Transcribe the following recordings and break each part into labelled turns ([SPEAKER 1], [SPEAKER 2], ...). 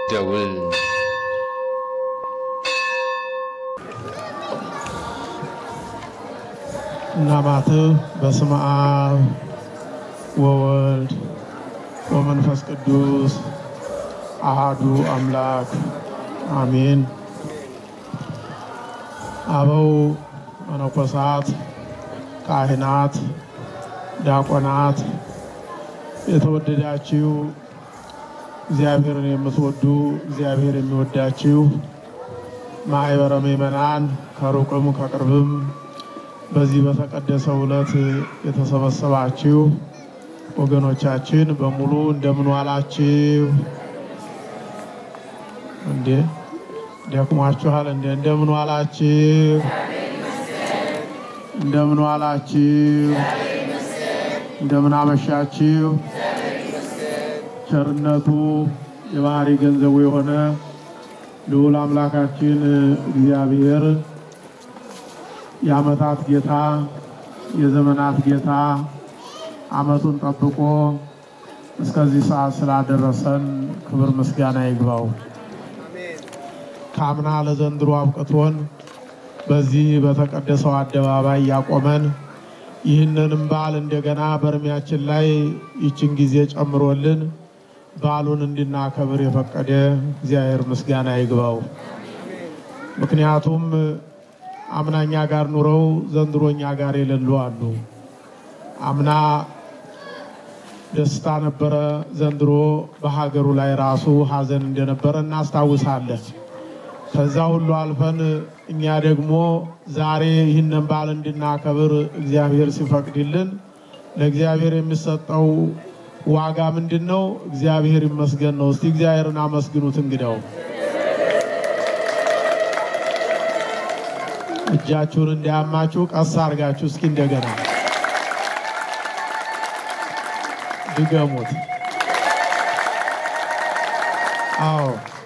[SPEAKER 1] ደውል
[SPEAKER 2] እናማትህ በስመ አብ ወወልድ ወመንፈስ ቅዱስ አሃዱ አምላክ አሜን። አበው መነኮሳት፣ ካህናት፣ ዲያቆናት፣ የተወደዳችሁ እግዚአብሔርን የምትወዱ እግዚአብሔር የሚወዳችሁ ማኅበረ ምእመናን ከሩቅም ከቅርብም በዚህ በተቀደሰው ዕለት የተሰበሰባችሁ ወገኖቻችን በሙሉ እንደምን ዋላችሁ? እንዴ ደክሟችኋል? እንዴ እንደምን ዋላችሁ? እንደምን ዋላችሁ? እንደምን አመሻችሁ? ቸርነቱ የባህሪ ገንዘቡ የሆነ ልዑል አምላካችን እግዚአብሔር የዓመታት ጌታ የዘመናት ጌታ ዓመቱን ጠብቆ እስከዚህ ሰዓት ስላደረሰን ክብር ምስጋና ይግባው። ከአምና ለዘንድሮ አብቅቶን በዚህ በተቀደሰው አደባባይ ያቆመን ይህንንም በዓል እንደገና በእድሜያችን ላይ ይችን ጊዜ ጨምሮልን በዓሉን እንድናከብር የፈቀደ እግዚአብሔር ምስጋና ይግባው። ምክንያቱም አምናኛ ጋር ኑረው ዘንድሮኛ ጋር የሌሉ አሉ። አምና ደስታ ነበረ፣ ዘንድሮ በሀገሩ ላይ ራሱ ሀዘን እንደነበረ እናስታውሳለን። ከዛ ሁሉ አልፈን እኛ ደግሞ ዛሬ ይህንን በዓል እንድናከብር እግዚአብሔር ሲፈቅድልን ለእግዚአብሔር የሚሰጠው ዋጋ ምንድን ነው? እግዚአብሔር ይመስገን ነው። እስቲ እግዚአብሔርን አመስግኑት። እንግዳው እጃችሁን እንዳያማችሁ ቀስ አድርጋችሁ እስኪ እንደገና ድገሙት። አዎ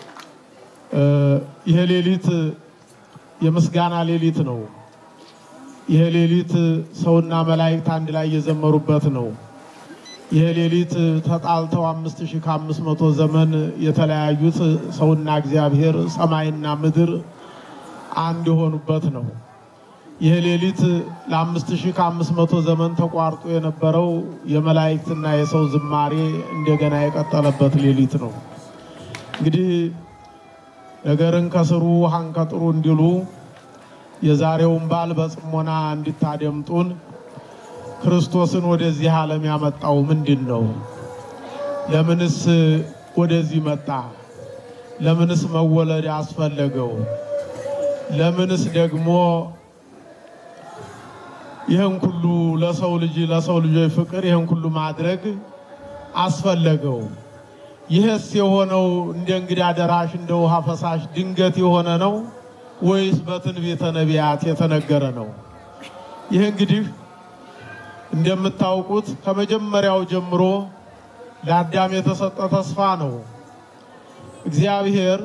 [SPEAKER 2] ይሄ ሌሊት የምስጋና ሌሊት ነው። ይሄ ሌሊት ሰውና መላእክት አንድ ላይ የዘመሩበት ነው። ይሄ ሌሊት ተጣልተው አምስት ሺህ ከአምስት መቶ ዘመን የተለያዩት ሰውና እግዚአብሔር ሰማይና ምድር አንድ የሆኑበት ነው። ይህ ሌሊት ለአምስት ሺህ ከአምስት መቶ ዘመን ተቋርጦ የነበረው የመላእክትና የሰው ዝማሬ እንደገና የቀጠለበት ሌሊት ነው። እንግዲህ ነገርን ከስሩ ውሃን ከጥሩ እንዲሉ የዛሬውን በዓል በጽሞና እንድታደምጡን ክርስቶስን ወደዚህ ዓለም ያመጣው ምንድን ነው? ለምንስ ወደዚህ መጣ? ለምንስ መወለድ አስፈለገው? ለምንስ ደግሞ ይህን ሁሉ ለሰው ልጅ ለሰው ልጆች ፍቅር ይህን ሁሉ ማድረግ አስፈለገው? ይህስ የሆነው እንደ እንግዳ ደራሽ እንደ ውሃ ፈሳሽ ድንገት የሆነ ነው ወይስ በትንቢተ ነቢያት የተነገረ ነው? ይህ እንግዲህ እንደምታውቁት ከመጀመሪያው ጀምሮ ለአዳም የተሰጠ ተስፋ ነው። እግዚአብሔር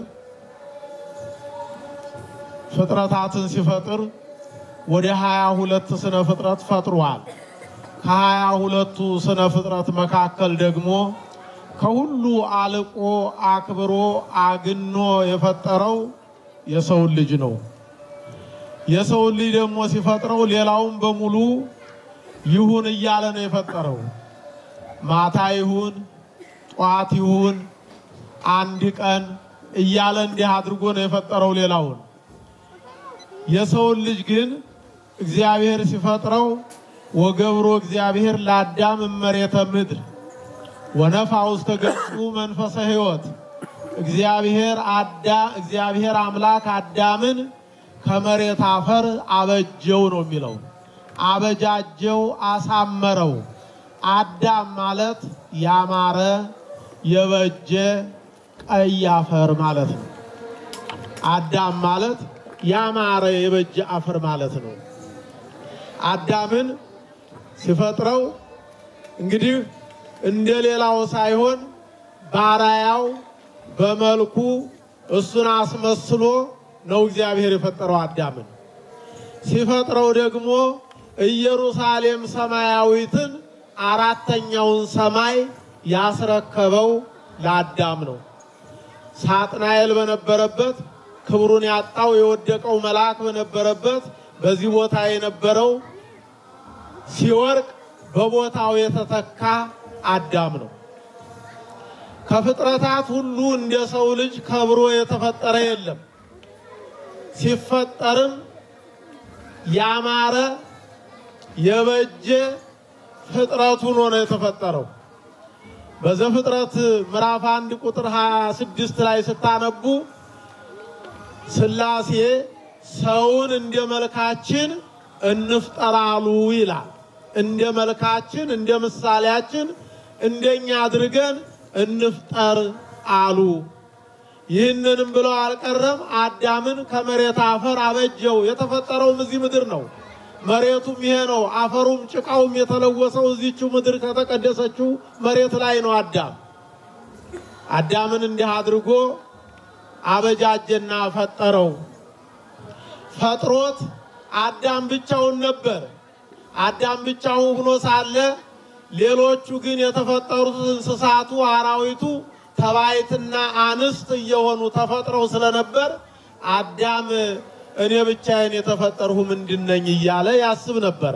[SPEAKER 2] ፍጥረታትን ሲፈጥር ወደ ሀያ ሁለት ስነ ፍጥረት ፈጥሯል። ከሀያ ሁለቱ ስነ ፍጥረት መካከል ደግሞ ከሁሉ አልቆ አክብሮ አግኖ የፈጠረው የሰውን ልጅ ነው። የሰውን ልጅ ደግሞ ሲፈጥረው ሌላውን በሙሉ ይሁን እያለ ነው የፈጠረው። ማታ ይሁን፣ ጠዋት ይሁን፣ አንድ ቀን እያለ እንዲህ አድርጎ ነው የፈጠረው ሌላውን። የሰውን ልጅ ግን እግዚአብሔር ሲፈጥረው ወገብሮ እግዚአብሔር ለአዳም እመሬተ ምድር ወነፋ ውስተ ገጹ መንፈሰ ሕይወት እግዚአብሔር አዳ እግዚአብሔር አምላክ አዳምን ከመሬት አፈር አበጀው ነው የሚለው። አበጃጀው፣ አሳመረው። አዳም ማለት ያማረ የበጀ ቀይ አፈር ማለት ነው። አዳም ማለት ያማረ የበጀ አፈር ማለት ነው። አዳምን ሲፈጥረው እንግዲህ እንደ ሌላው ሳይሆን ባራያው በመልኩ እሱን አስመስሎ ነው እግዚአብሔር የፈጠረው አዳምን። ሲፈጥረው ደግሞ ኢየሩሳሌም ሰማያዊትን አራተኛውን ሰማይ ያስረከበው ለአዳም ነው። ሳጥናኤል በነበረበት ክብሩን ያጣው የወደቀው መልአክ በነበረበት በዚህ ቦታ የነበረው ሲወርቅ በቦታው የተተካ አዳም ነው። ከፍጥረታት ሁሉ እንደ ሰው ልጅ ከብሮ የተፈጠረ የለም። ሲፈጠርም ያማረ የበጀ ፍጥረት ሆኖ ነው የተፈጠረው። በዘፍጥረት ምዕራፍ አንድ ቁጥር 26 ላይ ስታነቡ ሥላሴ ሰውን እንደ መልካችን እንፍጠራሉ ይላል። እንደ መልካችን እንደ ምሳሌያችን እንደኛ አድርገን እንፍጠር አሉ። ይህንንም ብለው አልቀረም። አዳምን ከመሬት አፈር አበጀው። የተፈጠረውም እዚህ ምድር ነው። መሬቱም ይሄ ነው። አፈሩም ጭቃውም የተለወሰው እዚችው ምድር ከተቀደሰችው መሬት ላይ ነው። አዳም አዳምን እንዲህ አድርጎ አበጃጀና ፈጠረው። ፈጥሮት አዳም ብቻውን ነበር። አዳም ብቻውን ሆኖ ሳለ ሌሎቹ ግን የተፈጠሩት እንስሳቱ፣ አራዊቱ ተባይትና አንስት እየሆኑ ተፈጥረው ስለነበር አዳም እኔ ብቻዬን የተፈጠርሁ ምንድን ነኝ እያለ ያስብ ነበረ።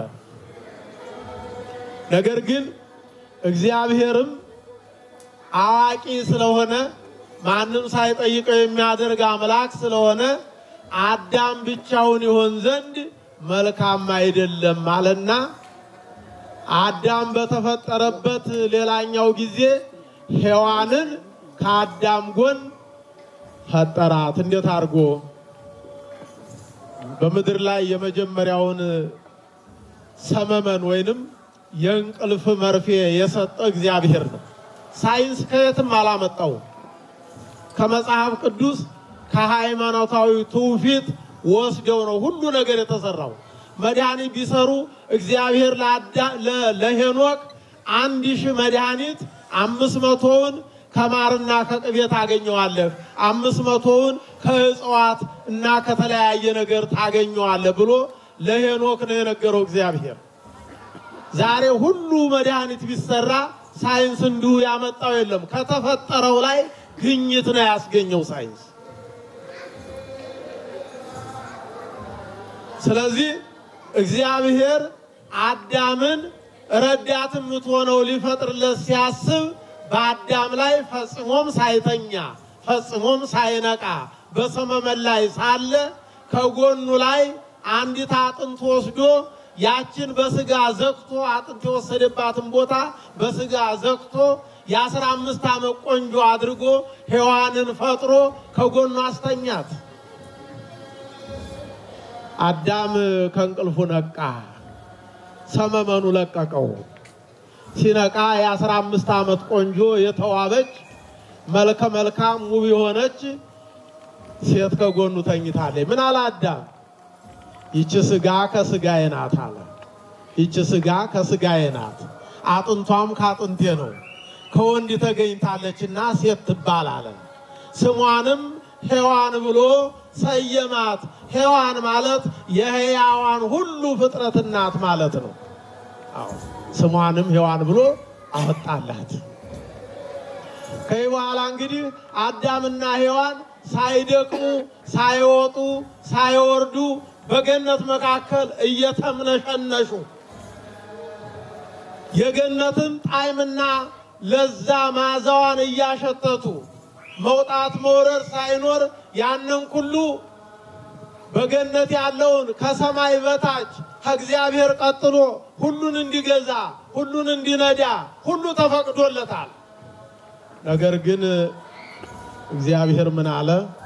[SPEAKER 2] ነገር ግን እግዚአብሔርም አዋቂ ስለሆነ ማንም ሳይጠይቀው የሚያደርግ አምላክ ስለሆነ አዳም ብቻውን ይሆን ዘንድ መልካም አይደለም አለና አዳም በተፈጠረበት ሌላኛው ጊዜ ሔዋንን ከአዳም ጎን ፈጠራት። እንዴት አድርጎ? በምድር ላይ የመጀመሪያውን ሰመመን ወይንም የእንቅልፍ መርፌ የሰጠ እግዚአብሔር ነው። ሳይንስ ከየትም አላመጣው። ከመጽሐፍ ቅዱስ ከሃይማኖታዊ ትውፊት ወስደው ነው ሁሉ ነገር የተሰራው። መድኃኒት ቢሰሩ እግዚአብሔር ለሄኖክ አንድ ሺህ መድኃኒት አምስት መቶውን ከማርና ከቅቤ ታገኘዋለህ፣ አምስት መቶውን ከእጽዋት እና ከተለያየ ነገር ታገኘዋለህ ብሎ ለሄኖክ ነው የነገረው እግዚአብሔር። ዛሬ ሁሉ መድኃኒት ቢሰራ ሳይንስ እንዲሁ ያመጣው የለም። ከተፈጠረው ላይ ግኝት ነው ያስገኘው ሳይንስ። ስለዚህ እግዚአብሔር አዳምን ረዳት የምትሆነው ሊፈጥርለት ሲያስብ በአዳም ላይ ፈጽሞም ሳይተኛ ፈጽሞም ሳይነቃ በሰመመን ላይ ሳለ ከጎኑ ላይ አንዲት አጥንት ወስዶ ያችን በስጋ ዘግቶ አጥንት የወሰደባትን ቦታ በስጋ ዘግቶ የአስራ አምስት ዓመት ቆንጆ አድርጎ ሔዋንን ፈጥሮ ከጎኑ አስተኛት። አዳም ከእንቅልፉ ነቃ። ሰመመኑ ለቀቀው። ሲነቃ የአስራ አምስት ዓመት ቆንጆ የተዋበች መልከ መልካም ውብ የሆነች ሴት ከጎኑ ተኝታለች። ምን አለ አዳም? ይቺ ስጋ ከስጋዬ ናት አለ። ይቺ ስጋ ከስጋዬ ናት፣ አጥንቷም ከአጥንቴ ነው። ከወንድ ተገኝታለችና ሴት ትባል አለ። ስሟንም ሔዋን ብሎ ሰየማት። ሔዋን ማለት የሕያዋን ሁሉ ፍጥረት እናት ማለት ነው። አዎ ስሟንም ሔዋን ብሎ አወጣላት። ከዚህ በኋላ እንግዲህ አዳምና ሔዋን ሳይደክሙ ሳይወጡ ሳይወርዱ በገነት መካከል እየተምነሸነሹ የገነትን ጣዕምና ለዛ ማዛዋን እያሸተቱ መውጣት መውረድ ሳይኖር ያንን ሁሉ በገነት ያለውን ከሰማይ በታች ከእግዚአብሔር ቀጥሎ ሁሉን እንዲገዛ ሁሉን እንዲነዳ ሁሉ ተፈቅዶለታል። ነገር ግን እግዚአብሔር ምን አለ?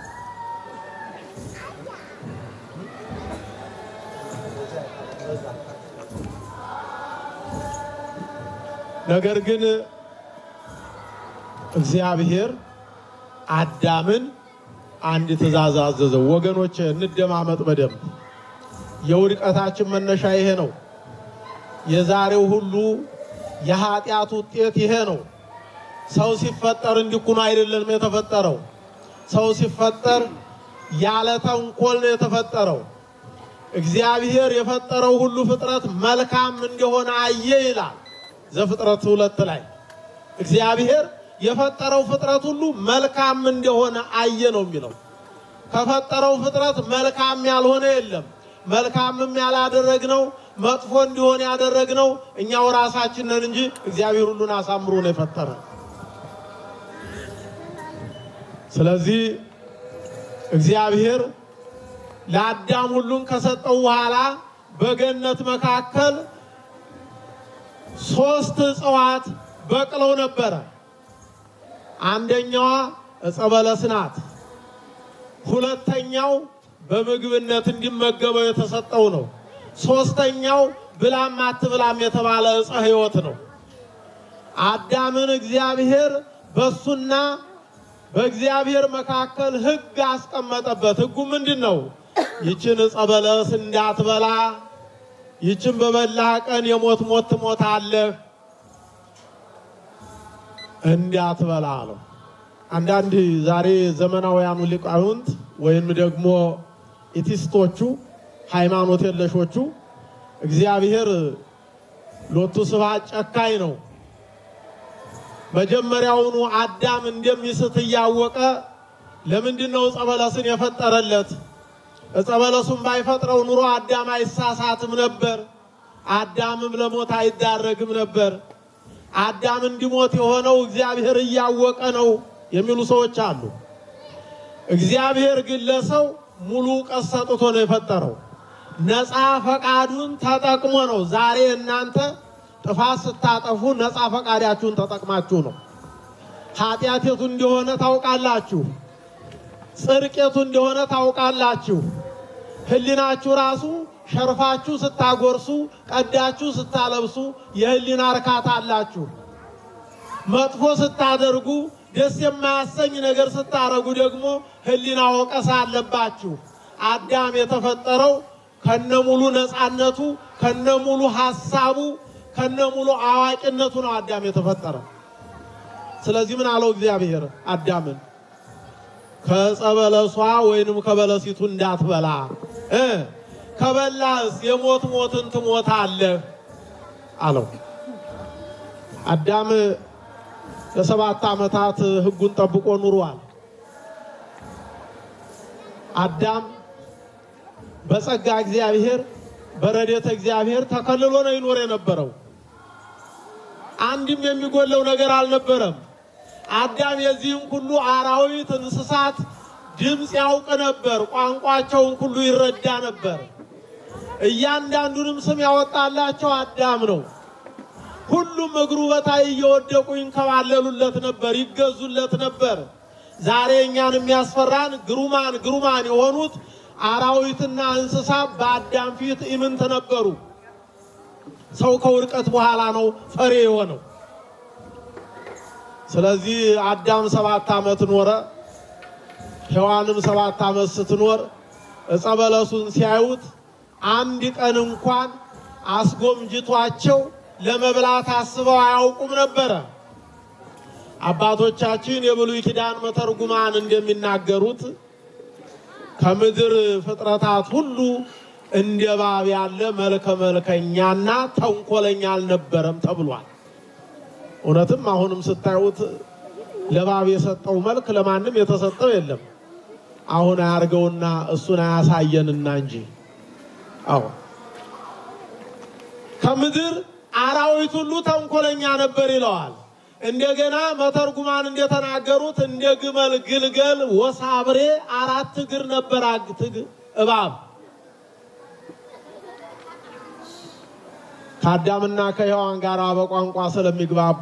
[SPEAKER 2] ነገር ግን እግዚአብሔር አዳምን አንድ ትእዛዝ አዘዘው። ወገኖች እንደማመጥ በደንብ የውድቀታችን መነሻ ይሄ ነው። የዛሬው ሁሉ የኃጢአት ውጤት ይሄ ነው። ሰው ሲፈጠር እንዲኩኑ አይደለም የተፈጠረው። ሰው ሲፈጠር ያለ ተንኮል ነው የተፈጠረው። እግዚአብሔር የፈጠረው ሁሉ ፍጥረት መልካም እንደሆነ አየ ይላል ዘፍጥረት ሁለት ላይ እግዚአብሔር የፈጠረው ፍጥረት ሁሉ መልካም እንደሆነ አየ ነው የሚለው። ከፈጠረው ፍጥረት መልካም ያልሆነ የለም። መልካምም ያላደረግነው መጥፎ እንዲሆን ያደረግነው እኛው ራሳችን ነን እንጂ እግዚአብሔር ሁሉን አሳምሮ ነው የፈጠረ። ስለዚህ እግዚአብሔር ለአዳም ሁሉን ከሰጠው በኋላ በገነት መካከል ሶስት እጽዋት በቅለው ነበረ። አንደኛዋ ዕፀ በለስ ናት። ሁለተኛው በምግብነት እንዲመገበው የተሰጠው ነው። ሶስተኛው ብላም አትብላም የተባለ ዕፀ ሕይወት ነው። አዳምን እግዚአብሔር በሱና በእግዚአብሔር መካከል ሕግ አስቀመጠበት። ሕጉ ምንድን ነው? ይችን ዕፀ በለስ እንዳትበላ፣ ይችን በበላህ ቀን የሞት ሞት ትሞታለህ እንዳትበላ አለው። አንዳንድ ዛሬ ዘመናውያኑ ሊቃውንት ወይም ደግሞ ኢቲስቶቹ ሃይማኖት የለሾቹ እግዚአብሔር ሎቱ ስብሐት ጨካኝ ነው፣ መጀመሪያውኑ አዳም እንደሚስት እያወቀ ለምንድን ነው ዕፀ በለስን የፈጠረለት? ዕፀ በለሱን ባይፈጥረው ኑሮ አዳም አይሳሳትም ነበር፣ አዳምም ለሞት አይዳረግም ነበር። አዳም እንዲሞት የሆነው እግዚአብሔር እያወቀ ነው የሚሉ ሰዎች አሉ። እግዚአብሔር ግን ለሰው ሙሉ እውቀት ሰጥቶ ነው የፈጠረው። ነፃ ፈቃዱን ተጠቅሞ ነው። ዛሬ እናንተ ጥፋት ስታጠፉ ነፃ ፈቃዳችሁን ተጠቅማችሁ ነው። ኃጢአቴቱ እንደሆነ ታውቃላችሁ፣ ጽድቄቱ እንደሆነ ታውቃላችሁ። ሕሊናችሁ ራሱ ሸርፋችሁ ስታጎርሱ፣ ቀዳችሁ ስታለብሱ የሕሊና እርካታ አላችሁ። መጥፎ ስታደርጉ፣ ደስ የማያሰኝ ነገር ስታረጉ ደግሞ ሕሊና ወቀሳ አለባችሁ። አዳም የተፈጠረው ከነሙሉ ነፃነቱ ከነሙሉ ሐሳቡ ከነሙሉ አዋቂነቱ ነው አዳም የተፈጠረ። ስለዚህ ምን አለው እግዚአብሔር አዳምን ከዕፀ በለሷ ወይንም ከበለሲቱ እንዳትበላ እ ከበላህስ የሞት ሞትን ትሞታለህ አለው። አዳም ለሰባት ዓመታት ሕጉን ጠብቆ ኑሯል። አዳም በጸጋ እግዚአብሔር በረድኤተ እግዚአብሔር ተከልሎ ነው ይኖር የነበረው። አንድም የሚጎለው ነገር አልነበረም። አዳም የዚህም ሁሉ አራዊት፣ እንስሳት ድምፅ ያውቅ ነበር። ቋንቋቸውን ሁሉ ይረዳ ነበር። እያንዳንዱንም ስም ያወጣላቸው አዳም ነው። ሁሉም እግሩ በታይ እየወደቁ ይንከባለሉለት ነበር፣ ይገዙለት ነበር። ዛሬ እኛን የሚያስፈራን ግሩማን ግሩማን የሆኑት አራዊትና እንስሳ በአዳም ፊት ኢምንት ነበሩ። ሰው ከውድቀት በኋላ ነው ፈሪ የሆነው። ስለዚህ አዳም ሰባት ዓመት ኖረ። ሔዋንም ሰባት ዓመት ስትኖር ዕፀ በለሱን ሲያዩት አንድ ቀን እንኳን አስጎምጅቷቸው ለመብላት አስበው አያውቁም ነበረ። አባቶቻችን የብሉይ ኪዳን መተርጉማን እንደሚናገሩት ከምድር ፍጥረታት ሁሉ እንደ እባብ ያለ መልከ መልከኛና ተንኮለኛ አልነበረም ተብሏል። እውነትም አሁንም ስታዩት ለእባብ የሰጠው መልክ ለማንም የተሰጠው የለም። አሁን አያርገውና እሱን አያሳየንና እንጂ አዎ ከምድር አራዊት ሁሉ ተንኮለኛ ነበር ይለዋል። እንደገና መተርጉማን እንደተናገሩት እንደ ግመል ግልገል ወሳብሬ አራት እግር ነበር አግትግ እባብ ከአዳምና ከሔዋን ጋር በቋንቋ ስለሚግባቡ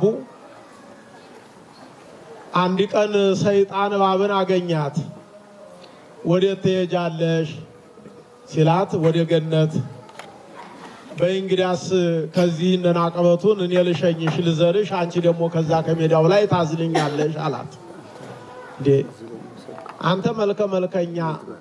[SPEAKER 2] አንድ ቀን ሰይጣን እባብን አገኛት። ወዴት ትሄጃለሽ ሲላት ወደ ገነት በእንግዳስ ከዚህ እነን አቀበቱን እኔ ልሸኝሽ ልዘርሽ፣ አንቺ ደግሞ ከዛ ከሜዳው ላይ ታዝልኛለሽ አላት። እንዴ አንተ መልከ መልከኛ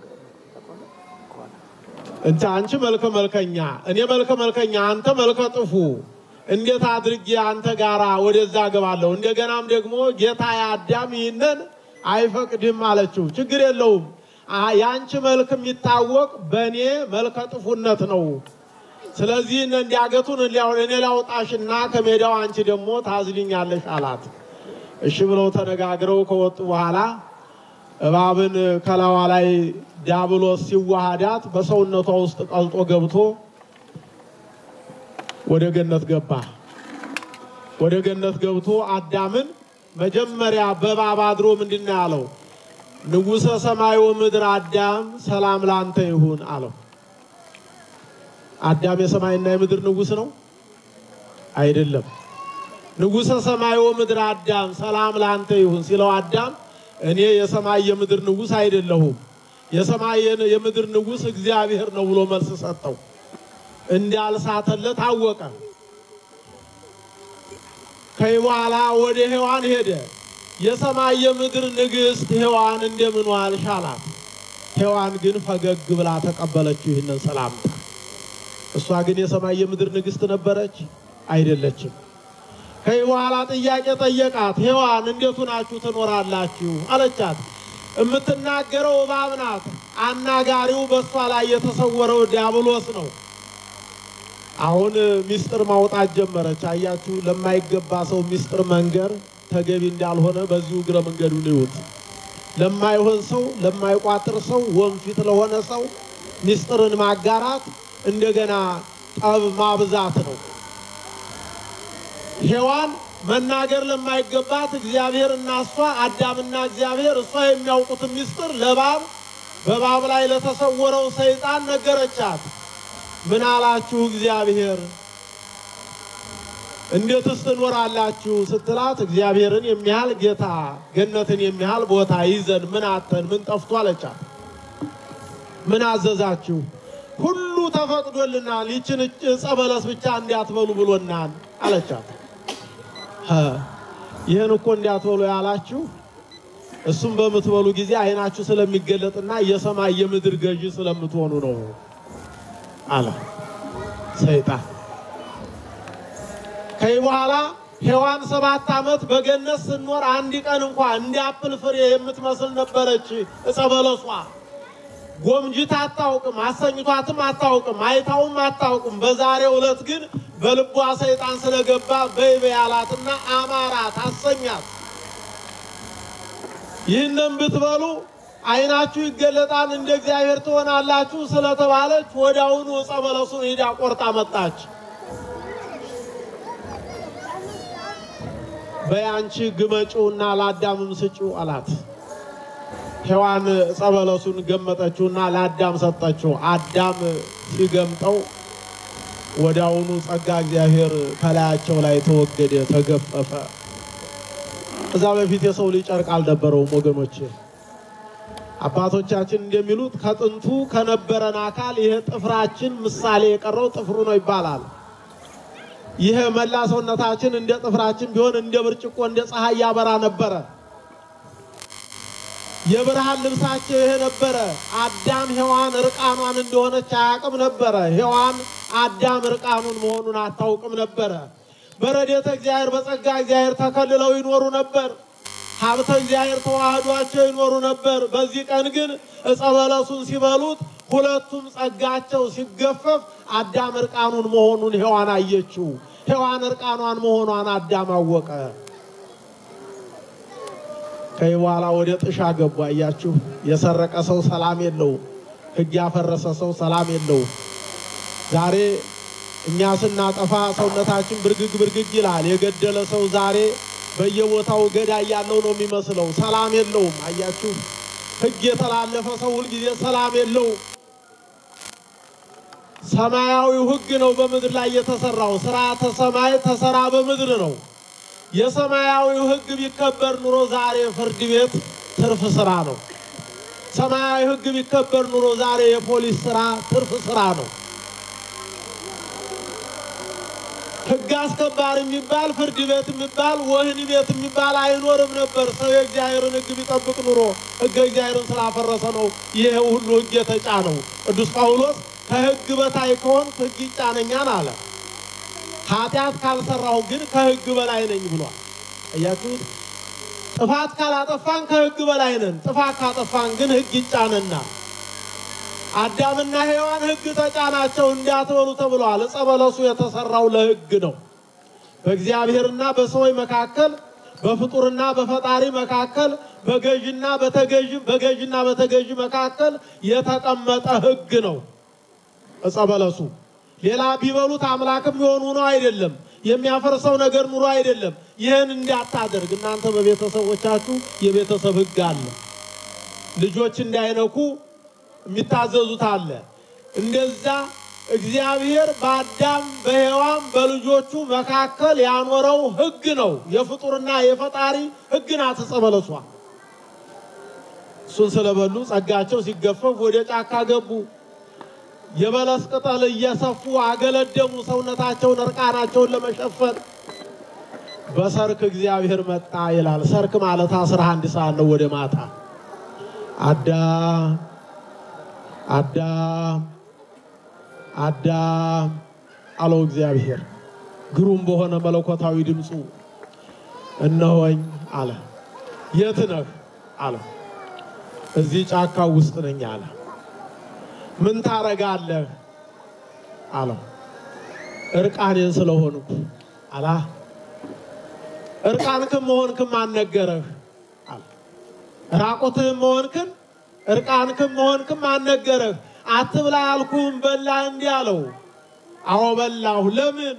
[SPEAKER 2] እንተ አንቺ መልከ መልከኛ እኔ መልከ መልከኛ አንተ መልከ ጥፉ እንዴት አድርጌ አንተ ጋራ ወደዛ ገባለሁ? እንደገናም ደግሞ ጌታ አዳም ይህንን አይፈቅድም አለችው። ችግር የለውም የአንቺ መልክ የሚታወቅ በእኔ መልከ ጥፉነት ነው። ስለዚህ እንዲያገቱን እኔ ላውጣሽና ከሜዳው አንቺ ደግሞ ታዝልኛለሽ አላት። እሺ ብለው ተነጋግረው ከወጡ በኋላ እባብን ከላዋ ላይ ዲያብሎስ ሲዋሃዳት በሰውነቷ ውስጥ ቀልጦ ገብቶ ወደ ገነት ገባ። ወደ ገነት ገብቶ አዳምን መጀመሪያ በእባብ አድሮ ምንድን ነው ያለው? ንጉሠ ሰማይ ወምድር አዳም ሰላም ላንተ ይሁን አለው። አዳም የሰማይና የምድር ንጉሥ ነው አይደለም። ንጉሠ ሰማይ ወምድር አዳም ሰላም ላንተ ይሁን ሲለው አዳም እኔ የሰማይ የምድር ንጉሥ አይደለሁም፣ የሰማይ የምድር ንጉሥ እግዚአብሔር ነው ብሎ መልስ ሰጠው። እንዳልሳተለት አወቀ። ከዚህ በኋላ ወደ ሔዋን ሄደ። የሰማይ የምድር ንግሥት ሔዋን እንደምን ዋልሽ አላት። ሔዋን ግን ፈገግ ብላ ተቀበለችው ይህንን ሰላምታ። እሷ ግን የሰማይ የምድር ንግሥት ነበረች አይደለችም። ከዚህ በኋላ ጥያቄ ጠየቃት። ሔዋን እንዴት ሆናችሁ ትኖራላችሁ አለቻት። የምትናገረው እባብ ናት። አናጋሪው በእሷ ላይ የተሰወረው ዲያብሎስ ነው። አሁን ሚስጥር ማውጣት ጀመረች። አያችሁ፣ ለማይገባ ሰው ሚስጥር መንገር ተገቢ እንዳልሆነ በዚሁ እግረ መንገዱን ይዩት። ለማይሆን ሰው፣ ለማይቋጥር ሰው፣ ወንፊት ለሆነ ሰው ሚስጥርን ማጋራት እንደገና ጠብ ማብዛት ነው። ሔዋን መናገር ለማይገባት እግዚአብሔር እና እሷ አዳምና እግዚአብሔር እሷ የሚያውቁትን ሚስጥር ለእባብ በእባብ ላይ ለተሰወረው ሰይጣን ነገረቻት። ምን አላችሁ እግዚአብሔር እንዴትስ ትኖራላችሁ ስትላት እግዚአብሔርን የሚያህል ጌታ ገነትን የሚያህል ቦታ ይዘን ምን አተን ምን ጠፍቶ አለቻት። ምን አዘዛችሁ? ሁሉ ተፈቅዶልናል፣ ይችን ዕፀ በለስ ብቻ እንዲያትበሉ ብሎናል አለቻት። ይህን እኮ እንዲያትበሉ ያላችሁ እሱም በምትበሉ ጊዜ ዓይናችሁ ስለሚገለጥና የሰማይ የምድር ገዢ ስለምትሆኑ ነው አለ ሰይጣን። ከዚህ በኋላ ሔዋን ሰባት ዓመት በገነት ስኖር አንድ ቀን እንኳ እንደ አፕል ፍሬ የምትመስል ነበረች ዕፀ በለሷ። ጎምጅታ አታውቅም፣ አሰኝቷትም አታውቅም፣ አይታውም አታውቅም። በዛሬው ዕለት ግን በልቧ ሰይጣን ስለገባ በይበ ያላትና አማራት አሰኛት። ይህንም ብትበሉ ዓይናችሁ ይገለጣል እንደ እግዚአብሔር ትሆናላችሁ ስለተባለች ወዲያውኑ ዕፀ በለሱን ሄዳ ቆርጣ መጣች። በያንቺ ግመጪውና ለአዳምም ስጪው አላት። ሔዋን ዕፀ በለሱን ገመጠችውና ለአዳም ሰጠችው። አዳም ሲገምጠው ወዲያውኑ ጸጋ እግዚአብሔር ከላያቸው ላይ ተወገደ፣ ተገፈፈ። እዛ በፊት የሰው ልጅ ጨርቅ አልነበረውም ወገኖቼ። አባቶቻችን እንደሚሉት ከጥንቱ ከነበረን አካል ይሄ ጥፍራችን ምሳሌ የቀረው ጥፍሩ ነው ይባላል። ይሄ መላ ሰውነታችን እንደ ጥፍራችን ቢሆን እንደ ብርጭቆ እንደ ፀሐይ ያበራ ነበረ። የብርሃን ልብሳቸው ይሄ ነበረ። አዳም ሔዋን እርቃኗን እንደሆነች አያውቅም ነበረ። ሔዋን አዳም እርቃኑን መሆኑን አታውቅም ነበረ። በረድኤተ እግዚአብሔር በጸጋ እግዚአብሔር ተከልለው ይኖሩ ነበር። ሀብተ እግዚአብሔር ተዋህዷቸው ይኖሩ ነበር። በዚህ ቀን ግን ዕፀ በለሱን ሲበሉት ሁለቱም ጸጋቸው ሲገፈፍ አዳም እርቃኑን መሆኑን ሔዋን አየችው። ሔዋን እርቃኗን መሆኗን አዳም አወቀ። ከዚህ በኋላ ወደ ጥሻ ገቡ። አያችሁ፣ የሰረቀ ሰው ሰላም የለውም። ሕግ ያፈረሰ ሰው ሰላም የለውም። ዛሬ እኛ ስናጠፋ ሰውነታችን ብርግግ ብርግግ ይላል። የገደለ ሰው ዛሬ በየቦታው ገዳይ ያለው ነው የሚመስለው። ሰላም የለውም። አያችሁ፣ ሕግ የተላለፈ ሰው ሁልጊዜ ሰላም የለውም። ሰማያዊው ሕግ ነው በምድር ላይ የተሰራው። ስርዓተ ሰማይ ተሰራ በምድር ነው። የሰማያዊው ሕግ ቢከበር ኑሮ ዛሬ ፍርድ ቤት ትርፍ ስራ ነው። ሰማያዊ ሕግ ቢከበር ኑሮ ዛሬ የፖሊስ ስራ ትርፍ ስራ ነው። ሕግ አስከባሪ የሚባል ፍርድ ቤት የሚባል ወህኒ ቤት የሚባል አይኖርም ነበር። ሰው የእግዚአብሔርን ሕግ ቢጠብቅ ኑሮ ሕገ እግዚአብሔርን ስላፈረሰ ነው ይሄ ሁሉ ሕግ የተጫነው። ቅዱስ ጳውሎስ ከሕግ በታይ ከሆንኩ ሕግ ይጫነኛል አለ። ኃጢአት ካልሰራሁ ግን ከሕግ በላይ ነኝ ብሏል። አያችሁት? ጥፋት ካላጠፋን ከሕግ በላይ ነን። ጥፋት ካጠፋን ግን ሕግ ይጫነናል። አዳምና ሔዋን ሕግ ተጫናቸው እንዳትበሉ ተብለዋል። ዕፀ በለሱ የተሰራው ለሕግ ነው። በእግዚአብሔርና በሰዎች መካከል በፍጡርና በፈጣሪ መካከል በገዥና በተገዥ በገዥና በተገዥ መካከል የተቀመጠ ሕግ ነው ዕፀ በለሱ። ሌላ ቢበሉት አምላክም የሆኑ ነው አይደለም። የሚያፈርሰው ነገር ኑሮ አይደለም። ይህን እንዳታደርግ እናንተ በቤተሰቦቻችሁ የቤተሰብ ሕግ አለ። ልጆች እንዳይነኩ የሚታዘዙት አለ። እንደዛ እግዚአብሔር በአዳም በሔዋን በልጆቹ መካከል ያኖረው ሕግ ነው። የፍጡርና የፈጣሪ ሕግ ናት ዕፀ በለሷ። እሱን ስለበሉ ጸጋቸው ሲገፈፍ ወደ ጫካ ገቡ። የበለስ ቅጠል እየሰፉ አገለደሙ፣ ሰውነታቸውን እርቃናቸውን ለመሸፈን። በሰርክ እግዚአብሔር መጣ ይላል። ሰርክ ማለት አስራ አንድ ሰዓት ነው ወደ ማታ አዳም አዳም አዳም አለው እግዚአብሔር ግሩም በሆነ መለኮታዊ ድምፁ እነሆኝ አለ። የት ነህ አለ። እዚህ ጫካ ውስጥ ነኝ አለ። ምን ታረጋለህ አለው። እርቃኔን ስለሆንኩ አላ እርቃንክም መሆንክም አልነገረህ አለ። ራቁትህም መሆንክን እርቃንክም መሆንክም አልነገረህ። አትብላ ያልኩህም በላህ እንዲህ አለው። አዎ በላሁ። ለምን?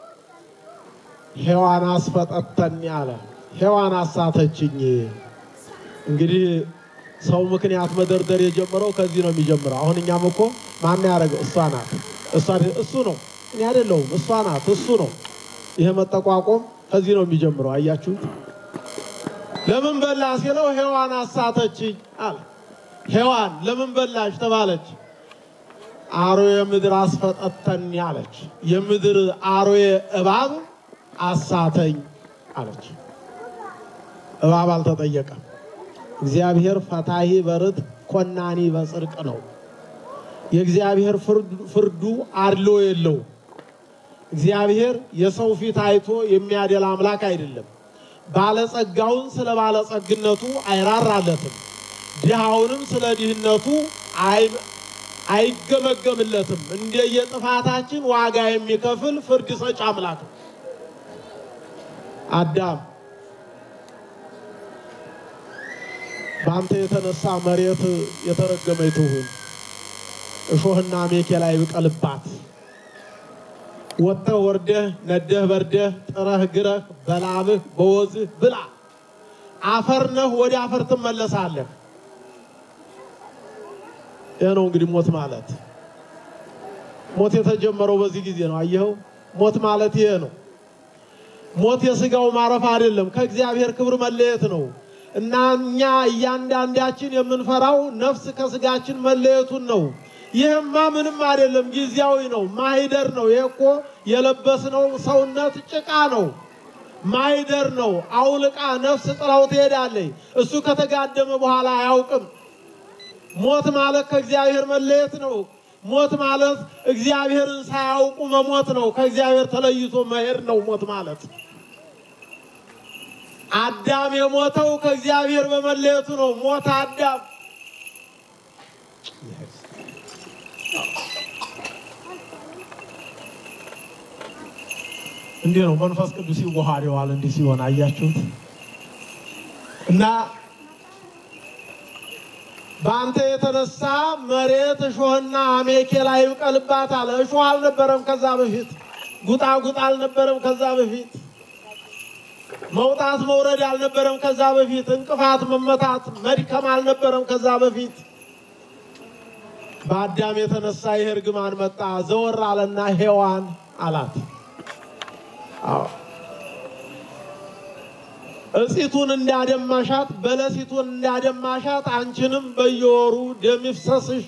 [SPEAKER 2] ሔዋን አስፈጠተኝ አለ። ሔዋን አሳተችኝ። እንግዲህ ሰው ምክንያት መደርደር የጀመረው ከዚህ ነው የሚጀምረው። አሁን እኛም እኮ ማን ያደረገው? እሷ ናት፣ እሱ ነው፣ እኔ አይደለሁም፣ እሷ ናት፣ እሱ ነው። ይሄ መጠቋቆም ከዚህ ነው የሚጀምረው። አያችሁት? ለምን በላ ሲለው ሔዋን አሳተችኝ አለ። ሔዋን ለምን በላሽ ተባለች። አሮዬ ምድር አስፈጠተኝ አለች። የምድር አሮዬ እባብ አሳተኝ አለች። እባብ አልተጠየቀም። እግዚአብሔር ፈታሂ በርት ኮናኒ በጽድቅ ነው። የእግዚአብሔር ፍርዱ አድሎ የለው። እግዚአብሔር የሰው ፊት አይቶ የሚያደላ አምላክ አይደለም። ባለጸጋውን ስለ ባለጸግነቱ አይራራለትም። ድሃውንም ስለ ድህነቱ አይገመገምለትም። እንደየጥፋታችን ዋጋ የሚከፍል ፍርድ ሰጭ አምላክ ነው። አዳም በአንተ የተነሳ መሬት የተረገመች ትሁን፣ እሾህና አሜኬላ ይብቀልባት። ወጥተህ ወርደህ ነደህ በርደህ ጥረህ ግረህ በላብህ በወዝህ ብላ። አፈር ነህ፣ ወደ አፈር ትመለሳለህ። ይህ ነው እንግዲህ ሞት ማለት። ሞት የተጀመረው በዚህ ጊዜ ነው። አየኸው? ሞት ማለት ይሄ ነው። ሞት የስጋው ማረፍ አይደለም፣ ከእግዚአብሔር ክብር መለየት ነው። እና እኛ እያንዳንዳችን የምንፈራው ነፍስ ከስጋችን መለየቱን ነው። ይህማ ምንም አይደለም፣ ጊዜያዊ ነው፣ ማሂደር ነው። ይሄ እኮ የለበስነው ሰውነት ጭቃ ነው፣ ማሂደር ነው። አውልቃ ነፍስ ጥላው ትሄዳለች። እሱ ከተጋደመ በኋላ አያውቅም። ሞት ማለት ከእግዚአብሔር መለየት ነው። ሞት ማለት እግዚአብሔርን ሳያውቁ መሞት ነው። ከእግዚአብሔር ተለይቶ መሄድ ነው ሞት ማለት። አዳም የሞተው ከእግዚአብሔር በመለየቱ ነው። ሞት አዳም እንዲህ ነው። መንፈስ ቅዱስ ይዋሃደዋል። እንዲህ ሲሆን አያችሁት እና በአንተ የተነሳ መሬት እሾህና አሜኬላ ይብቀልባታል። እሾህ አልነበረም ከዛ በፊት፣ ጉጣጉጥ አልነበረም ከዛ በፊት፣ መውጣት መውረድ አልነበረም ከዛ በፊት፣ እንቅፋት መመታት መድከም አልነበረም ከዛ በፊት። በአዳም የተነሳ ይህ እርግማን መጣ። ዘወር አለና ሔዋን አላት። አዎ እጺቱን እንዳደማሻት በለሲቱን እንዳደማሻት አንቺንም በየወሩ ደም ይፍሰስሽ።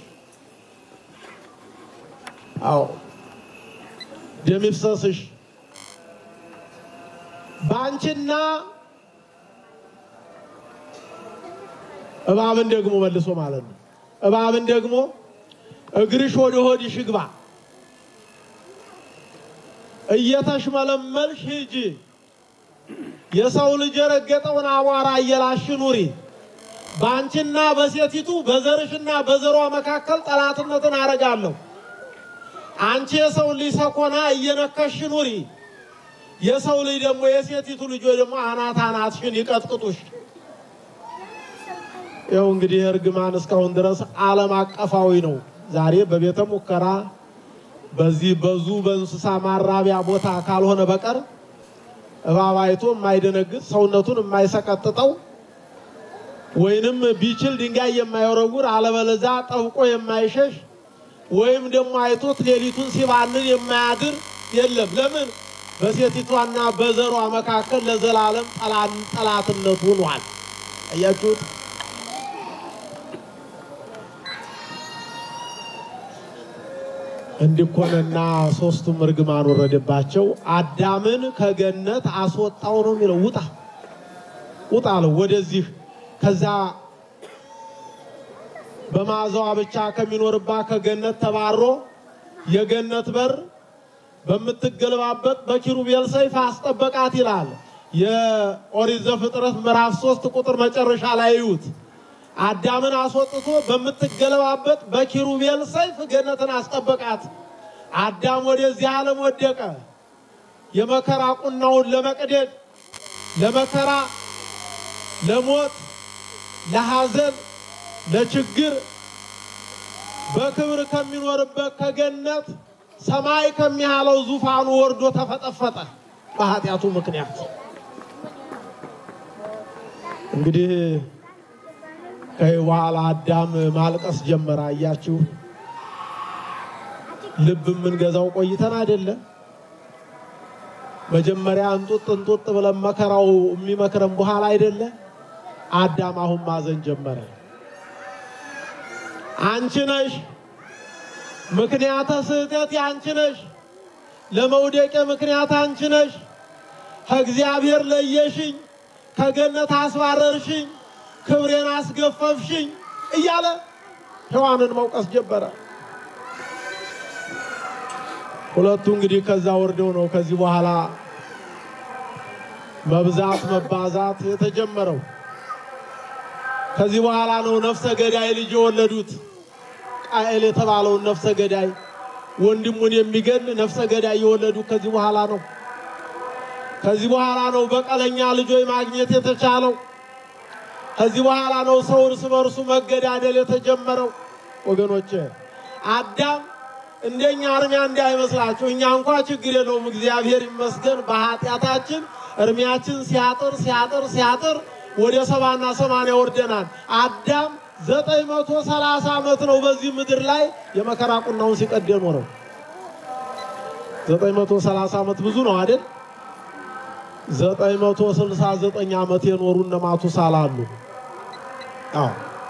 [SPEAKER 2] አዎ ደም ይፍሰስሽ። በአንቺና እባብን ደግሞ መልሶ ማለት ነው። እባብን ደግሞ እግርሽ ወደ ሆድሽ ይግባ፣ እየተሽመለመልሽ ሂጂ የሰው ልጅ የረገጠውን አቧራ እየላሽ ኑሪ። በአንቺና በሴቲቱ በዘርሽና በዘሯ መካከል ጠላትነትን አረጋለሁ። አንቺ የሰው ልጅ ሰኮና እየነከሽ ኑሪ። የሰው ልጅ ደግሞ የሴቲቱ ልጆች ደግሞ አናት አናትሽን ይቀጥቅጡሽ። ይኸው እንግዲህ እርግማን እስካሁን ድረስ ዓለም አቀፋዊ ነው። ዛሬ በቤተ ሙከራ በዚህ በዙ በእንስሳ ማራቢያ ቦታ ካልሆነ በቀር እባብ አይቶ የማይደነግጥ ሰውነቱን የማይሰቀጥጠው ወይንም ቢችል ድንጋይ የማይወረውር አለበለዛ ጠብቆ የማይሸሽ ወይም ደግሞ አይቶት ሌሊቱን ሲባንን የማያድር የለም። ለምን? በሴቲቷና በዘሯ መካከል ለዘላለም ጠላትነቱ ሆኗል። አያችሁት? እንዲኮነና ሶስቱም እርግማን ወረደባቸው። አዳምን ከገነት አስወጣው ነው የሚለው። ውጣ ውጣ አለው ወደዚህ ከዛ በመዓዛዋ ብቻ ከሚኖርባት ከገነት ተባሮ የገነት በር በምትገለባበት በኪሩቤል ሰይፍ አስጠበቃት ይላል። የኦሪት ዘፍጥረት ምዕራፍ ሶስት ቁጥር መጨረሻ ላይ እዩት። አዳምን አስወጥቶ በምትገለባበት በኪሩቤል ሰይፍ ገነትን አስጠበቃት። አዳም ወደዚህ ዓለም ወደቀ። የመከራ ቁናውን ለመቅደድ ለመከራ፣ ለሞት፣ ለሐዘን፣ ለችግር በክብር ከሚኖርበት ከገነት ሰማይ ከሚያለው ዙፋኑ ወርዶ ተፈጠፈጠ በኃጢአቱ ምክንያት። እንግዲህ ከዚህ በኋላ አዳም ማልቀስ ጀመረ። አያችሁ፣ ልብ የምንገዛው ቆይተን አይደለም። መጀመሪያ እንጡጥ እንጡጥ ብለን መከራው የሚመክረን በኋላ አይደለ። አዳም አሁን ማዘን ጀመረ። አንቺ ነሽ ምክንያተ ስህተት አንቺ ነሽ፣ ለመውደቄ ምክንያት አንቺ ነሽ። ከእግዚአብሔር ለየሽኝ፣ ከገነት አስባረርሽኝ ክብሬን አስገፈፍሽኝ እያለ ሔዋንን መውቀስ ጀመረ። ሁለቱ እንግዲህ ከዛ ወርደው ነው ከዚህ በኋላ መብዛት መባዛት የተጀመረው። ከዚህ በኋላ ነው ነፍሰ ገዳይ ልጅ የወለዱት። ቃኤል የተባለውን ነፍሰ ገዳይ ወንድሙን የሚገል ነፍሰ ገዳይ የወለዱት ከዚህ በኋላ ነው። ከዚህ በኋላ ነው በቀለኛ ልጆች ማግኘት የተቻለው። ከዚህ በኋላ ነው ሰው እርስ በርሱ መገዳደል የተጀመረው። ወገኖች አዳም እንደኛ እርሚያ እንዳይመስላችሁ። እኛ እንኳ ችግር የለውም እግዚአብሔር ይመስገን። በኃጢአታችን እርሚያችን ሲያጥር ሲያጥር ሲያጥር ወደ ሰባና ሰማንያ ወርደናል። አዳም ዘጠኝ መቶ ሰላሳ ዓመት ነው በዚህ ምድር ላይ የመከራ ቁናውን ሲቀድ የኖረው። ዘጠኝ መቶ ሰላሳ ዓመት ብዙ ነው አይደል? ዘጠኝ መቶ ስልሳ ዘጠኝ ዓመት የኖሩ እነ ማቱሳላ አሉ። አዎ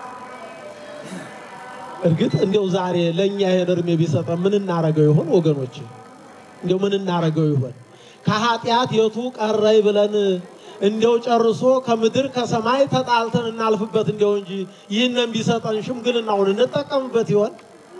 [SPEAKER 2] እርግጥ እንዲያው ዛሬ ለእኛ ይሄን እርሜ ቢሰጠን ምን እናረገው ይሆን ወገኖች? እንዲያው ምን እናረገው ይሆን? ከኃጢአት የቱ ቀረይ ብለን እንዲያው ጨርሶ ከምድር ከሰማይ ተጣልተን እናልፍበት እንዲያው እንጂ ይህንን ቢሰጠን ሽምግልናውን እንጠቀምበት ይሆን?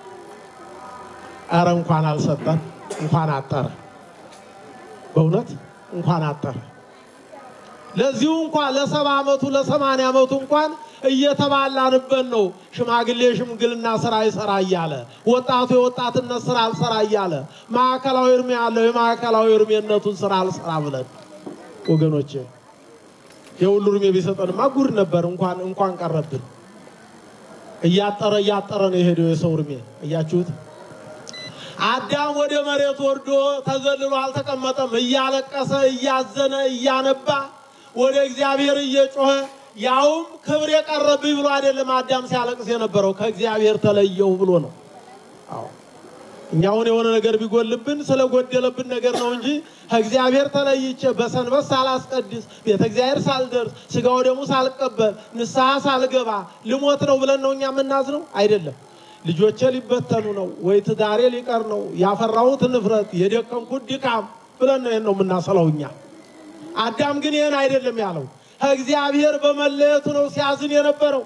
[SPEAKER 2] አረ እንኳን አልሰጠን እንኳን አጠረ። በእውነት እንኳን አጠረ። ለዚሁ እንኳን ለሰባ ዓመቱ ለሰማንያ ዓመቱ እንኳን እየተባላንበት ነው። ሽማግሌ ሽምግልና ስራ ይሰራ እያለ ወጣቱ የወጣትነት ስራ አልሰራ እያለ ማዕከላዊ እርሜ ያለው የማዕከላዊ እርሜነቱን ስራ አልሰራ ብለን ወገኖቼ የሁሉ እርሜ ቢሰጠንማ ጉድ ነበር። እንኳን እንኳን ቀረብን። እያጠረ እያጠረ ነው የሄደው የሰው እርሜ። እያችሁት አዳም ወደ መሬት ወርዶ ተዘልሎ አልተቀመጠም። እያለቀሰ እያዘነ እያነባ ወደ እግዚአብሔር እየጮኸ ያውም ክብር የቀረብኝ ብሎ አይደለም አዳም ሲያለቅስ የነበረው ከእግዚአብሔር ተለየሁ ብሎ ነው። አዎ እኛ አሁን የሆነ ነገር ቢጎልብን ስለጎደለብን ነገር ነው እንጂ ከእግዚአብሔር ተለይቼ በሰንበት ሳላስቀድስ ቤተ እግዚአብሔር ሳልደርስ ስጋው ደግሞ ሳልቀበል ንስሐ ሳልገባ ልሞት ነው ብለን ነው እኛ የምናዝነው አይደለም። ልጆቼ ሊበተኑ ነው ወይ ትዳሬ ሊቀር ነው ያፈራሁት ንፍረት የደከምኩት ድካም ብለን ነው ይሄን ነው የምናሰለው እኛ። አዳም ግን ይህን አይደለም ያለው ከእግዚአብሔር በመለየቱ ነው ሲያዝን የነበረው።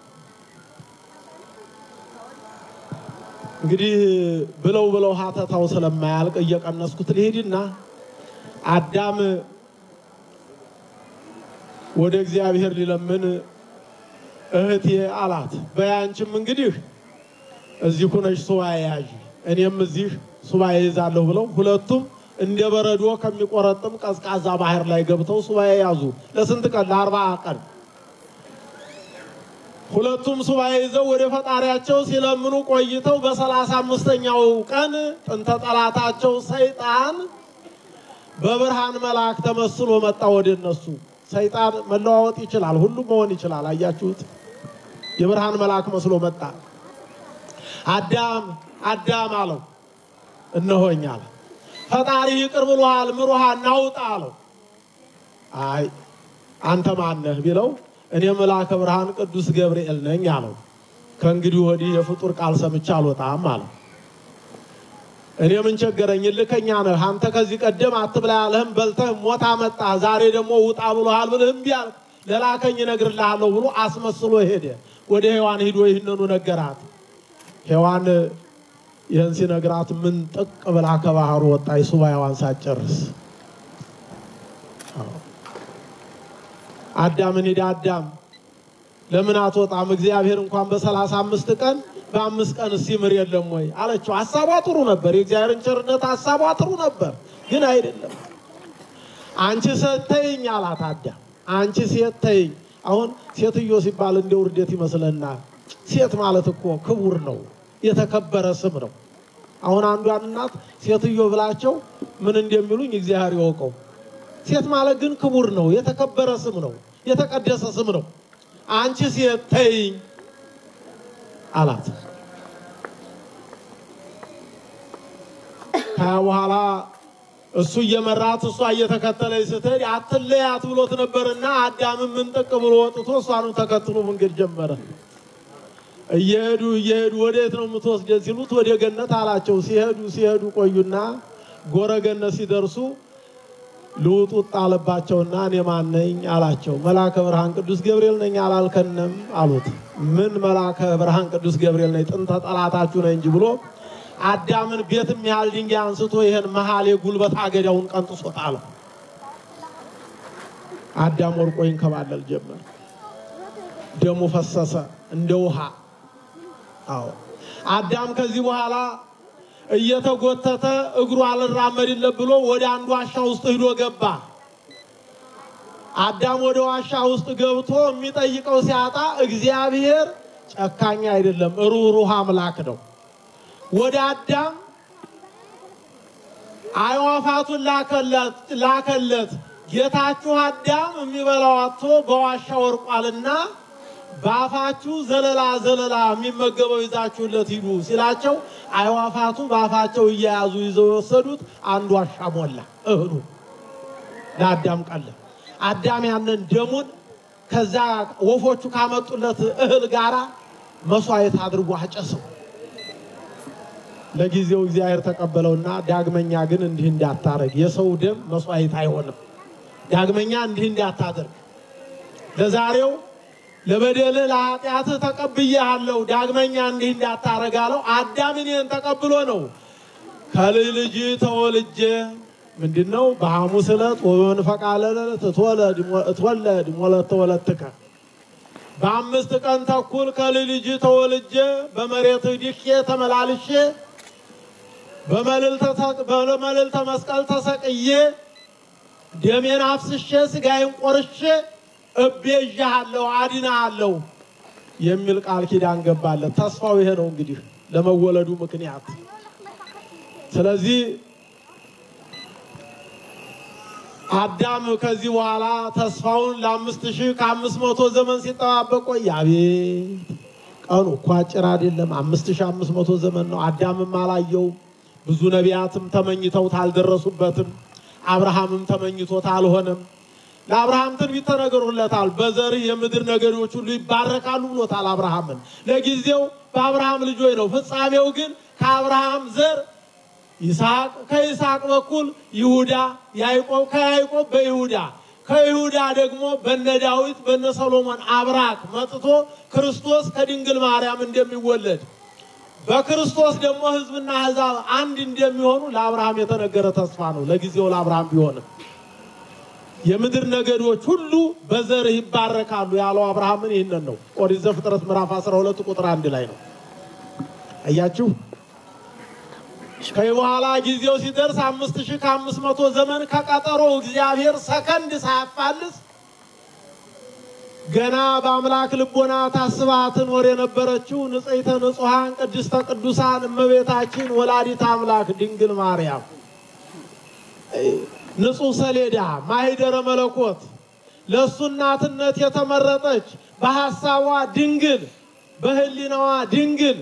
[SPEAKER 2] እንግዲህ ብለው ብለው ሀተታው ስለማያልቅ እየቀነስኩት ልሄድና አዳም ወደ እግዚአብሔር ሊለምን እህቴ አላት። በያንቺም እንግዲህ እዚህ ሁነሽ ሱባኤ ያዥ፣ እኔም እዚህ ሱባኤ ይዛለሁ ብለው ሁለቱም እንደ በረዶ ከሚቆረጥም ቀዝቃዛ ባህር ላይ ገብተው ሱባኤ ያዙ። ለስንት ቀን? ለአርባ ቀን። ሁለቱም ሱባኤ ይዘው ወደ ፈጣሪያቸው ሲለምኑ ቆይተው በሰላሳ አምስተኛው ቀን ጥንተ ጠላታቸው ሰይጣን በብርሃን መልአክ ተመስሎ መጣ ወደ እነሱ። ሰይጣን መለዋወጥ ይችላል፣ ሁሉም መሆን ይችላል። አያችሁት? የብርሃን መልአክ መስሎ መጣ። አዳም አዳም አለው፣ እነሆኝ አለ። ፈጣሪ ይቅር ብሎሃል፣ ምሮሃል፣ ናውጣ አለው። አይ አንተ ማነህ ቢለው እኔ መልአከ ብርሃን ቅዱስ ገብርኤል ነኝ አለው። ከእንግዲህ ወዲህ የፍጡር ቃል ሰምቼ አልወጣም አለው። እኔ ምን ቸገረኝ? ልከኛ ነህ አንተ። ከዚህ ቀደም አትብላ ያለህም በልተህ ሞታ መጣ። ዛሬ ደግሞ ውጣ ብሎሃል ብልህ እምቢ አልክ። ለላከኝ እነግርልሃለሁ ብሎ አስመስሎ ሄደ። ወደ ሔዋን ሂዶ ይህንኑ ነገራት። ሔዋን ይህን ሲነግራት ምን ጥቅ ብላ ከባህሩ ወጣች፣ ሱባኤዋን ሳትጨርስ። አዳምን ሂዳ አዳም ለምን አትወጣም? እግዚአብሔር እንኳን በሰላሳ አምስት ቀን በአምስት ቀን ሲምር የለም ወይ አለችው። ሀሳቧ ጥሩ ነበር። የእግዚአብሔርን ቸርነት ሀሳቧ ጥሩ ነበር፣ ግን አይደለም። አንቺ ሴት ተይኝ አላት አዳም። አንቺ ሴት ተይኝ። አሁን ሴትዮ ሲባል እንደ ውርደት ይመስለናል። ሴት ማለት እኮ ክቡር ነው፣ የተከበረ ስም ነው። አሁን አንዷን እናት ሴትዮ ብላቸው ምን እንደሚሉኝ እግዚአብሔር ይወቀው። ሴት ማለት ግን ክቡር ነው፣ የተከበረ ስም ነው፣ የተቀደሰ ስም ነው። አንቺ ሴት ተይኝ አላት። ከያ በኋላ እሱ እየመራት እሷ እየተከተለች ስትሄድ አትለያት ብሎት ነበርና አዳምን ምንጥቅ ብሎ ወጥቶ እሷንም ተከትሎ መንገድ ጀመረ። እየሄዱ እየሄዱ ወዴት ነው የምትወስደን ሲሉት ወደ ገነት አላቸው። ሲሄዱ ሲሄዱ ቆዩና ጎረ ገነት ሲደርሱ ልውጡት ጣለባቸውና እኔ ማን ነኝ አላቸው። መልአከ ብርሃን ቅዱስ ገብርኤል ነኝ አላልከንም አሉት። ምን መልአከ ብርሃን ቅዱስ ገብርኤል ነኝ ጥንተ ጠላታችሁ ነኝ እንጂ ብሎ አዳምን ቤት የሚያህል ድንጋይ አንስቶ ይህን መሀል የጉልበት አገዳውን ቀንጥሶ ጣለው። አዳም ወርቆ ይንከባለል ጀመር። ደሙ ፈሰሰ እንደ ውሃ። አዎ አዳም ከዚህ በኋላ እየተጎተተ እግሩ አልራመድለት ብሎ ወደ አንድ ዋሻ ውስጥ ሂዶ ገባ። አዳም ወደ ዋሻ ውስጥ ገብቶ የሚጠይቀው ሲያጣ እግዚአብሔር ጨካኝ አይደለም፣ ሩህሩህ አምላክ ነው። ወደ አዳም አዕዋፋቱን ላከለት። ጌታችሁ አዳም የሚበላው አጥቶ በዋሻ ወርቋልና በአፋችሁ ዘለላ ዘለላ የሚመገበው ይዛችሁለት ሂዱ ሲላቸው አዕዋፋቱ በአፋቸው እየያዙ ይዘው የወሰዱት አንድ ዋሻ ሞላ እህሉ ለአዳም ቀለ። አዳም ያንን ደሙን ከዛ ወፎቹ ካመጡለት እህል ጋራ መስዋዕት አድርጎ አጨሰው። ለጊዜው እግዚአብሔር ተቀበለውና ዳግመኛ ግን እንዲህ እንዳታረግ፣ የሰው ደም መስዋዕት አይሆንም። ዳግመኛ እንዲህ እንዳታደርግ ለዛሬው ለበደልህ ለኃጢአትህ ተቀብዬሃለሁ፣ ዳግመኛ እንዲህ እንዳታረግ አለው። አዳም እኔን ተቀብሎ ነው ከልጅ ልጅ ተወልጄ ምንድን ነው በሐሙስ ዕለት ወበመንፈቃ ሌሊት እትወለድ ሞለተ ወለትከ በአምስት ቀን ተኩል ከልጅ ልጅ ተወልጄ በመሬት ድኬ ተመላልሼ በመልዕልተ መስቀል ተሰቅዬ ደሜን አፍስሼ ስጋዬን ቆርሼ እቤዣሃለሁ አድናሃለሁ የሚል ቃል ኪዳን ገባለት። ተስፋው ይሄ ነው እንግዲህ ለመወለዱ ምክንያት። ስለዚህ አዳም ከዚህ በኋላ ተስፋውን ለአምስት ሺህ ከአምስት መቶ ዘመን ሲጠባበቅ ቆየ። አቤት ቀኑ እኮ አጭር አይደለም። አምስት ሺህ አምስት መቶ ዘመን ነው። አዳምም አላየውም። ብዙ ነቢያትም ተመኝተውት አልደረሱበትም። አብርሃምም ተመኝቶት አልሆነም። ለአብርሃም ትንቢት ተነግሮለታል። በዘርህ የምድር ነገዶች ሁሉ ይባረካሉ ብሎታል አብርሃምን። ለጊዜው በአብርሃም ልጆች ነው። ፍጻሜው ግን ከአብርሃም ዘር ይስሐቅ፣ ከይስሐቅ በኩል ይሁዳ፣ ያዕቆብ፣ ከያዕቆብ በይሁዳ ከይሁዳ ደግሞ በነ ዳዊት በነ ሰሎሞን አብራክ መጥቶ ክርስቶስ ከድንግል ማርያም እንደሚወለድ በክርስቶስ ደግሞ ሕዝብና አሕዛብ አንድ እንደሚሆኑ ለአብርሃም የተነገረ ተስፋ ነው። ለጊዜው ለአብርሃም ቢሆንም የምድር ነገዶች ሁሉ በዘርህ ይባረካሉ ያለው አብርሃምን ይህንን ነው። ኦሪት ዘፍጥረት ምዕራፍ 12 ቁጥር አንድ ላይ ነው። አያችሁ። ከዚህ በኋላ ጊዜው ሲደርስ አምስት ሺህ ከአምስት መቶ ዘመን ከቀጠሮ እግዚአብሔር ሰከንድ ሳያፋልስ ገና በአምላክ ልቦና ታስባ ትኖር የነበረችው ንጽሕተ ንጹሐን ቅድስተ ቅዱሳን እመቤታችን ወላዲተ አምላክ ድንግል ማርያም ንጹሕ ሰሌዳ ማኅደረ መለኮት ለእሱ እናትነት የተመረጠች በሐሳቧ ድንግል በሕሊናዋ ድንግል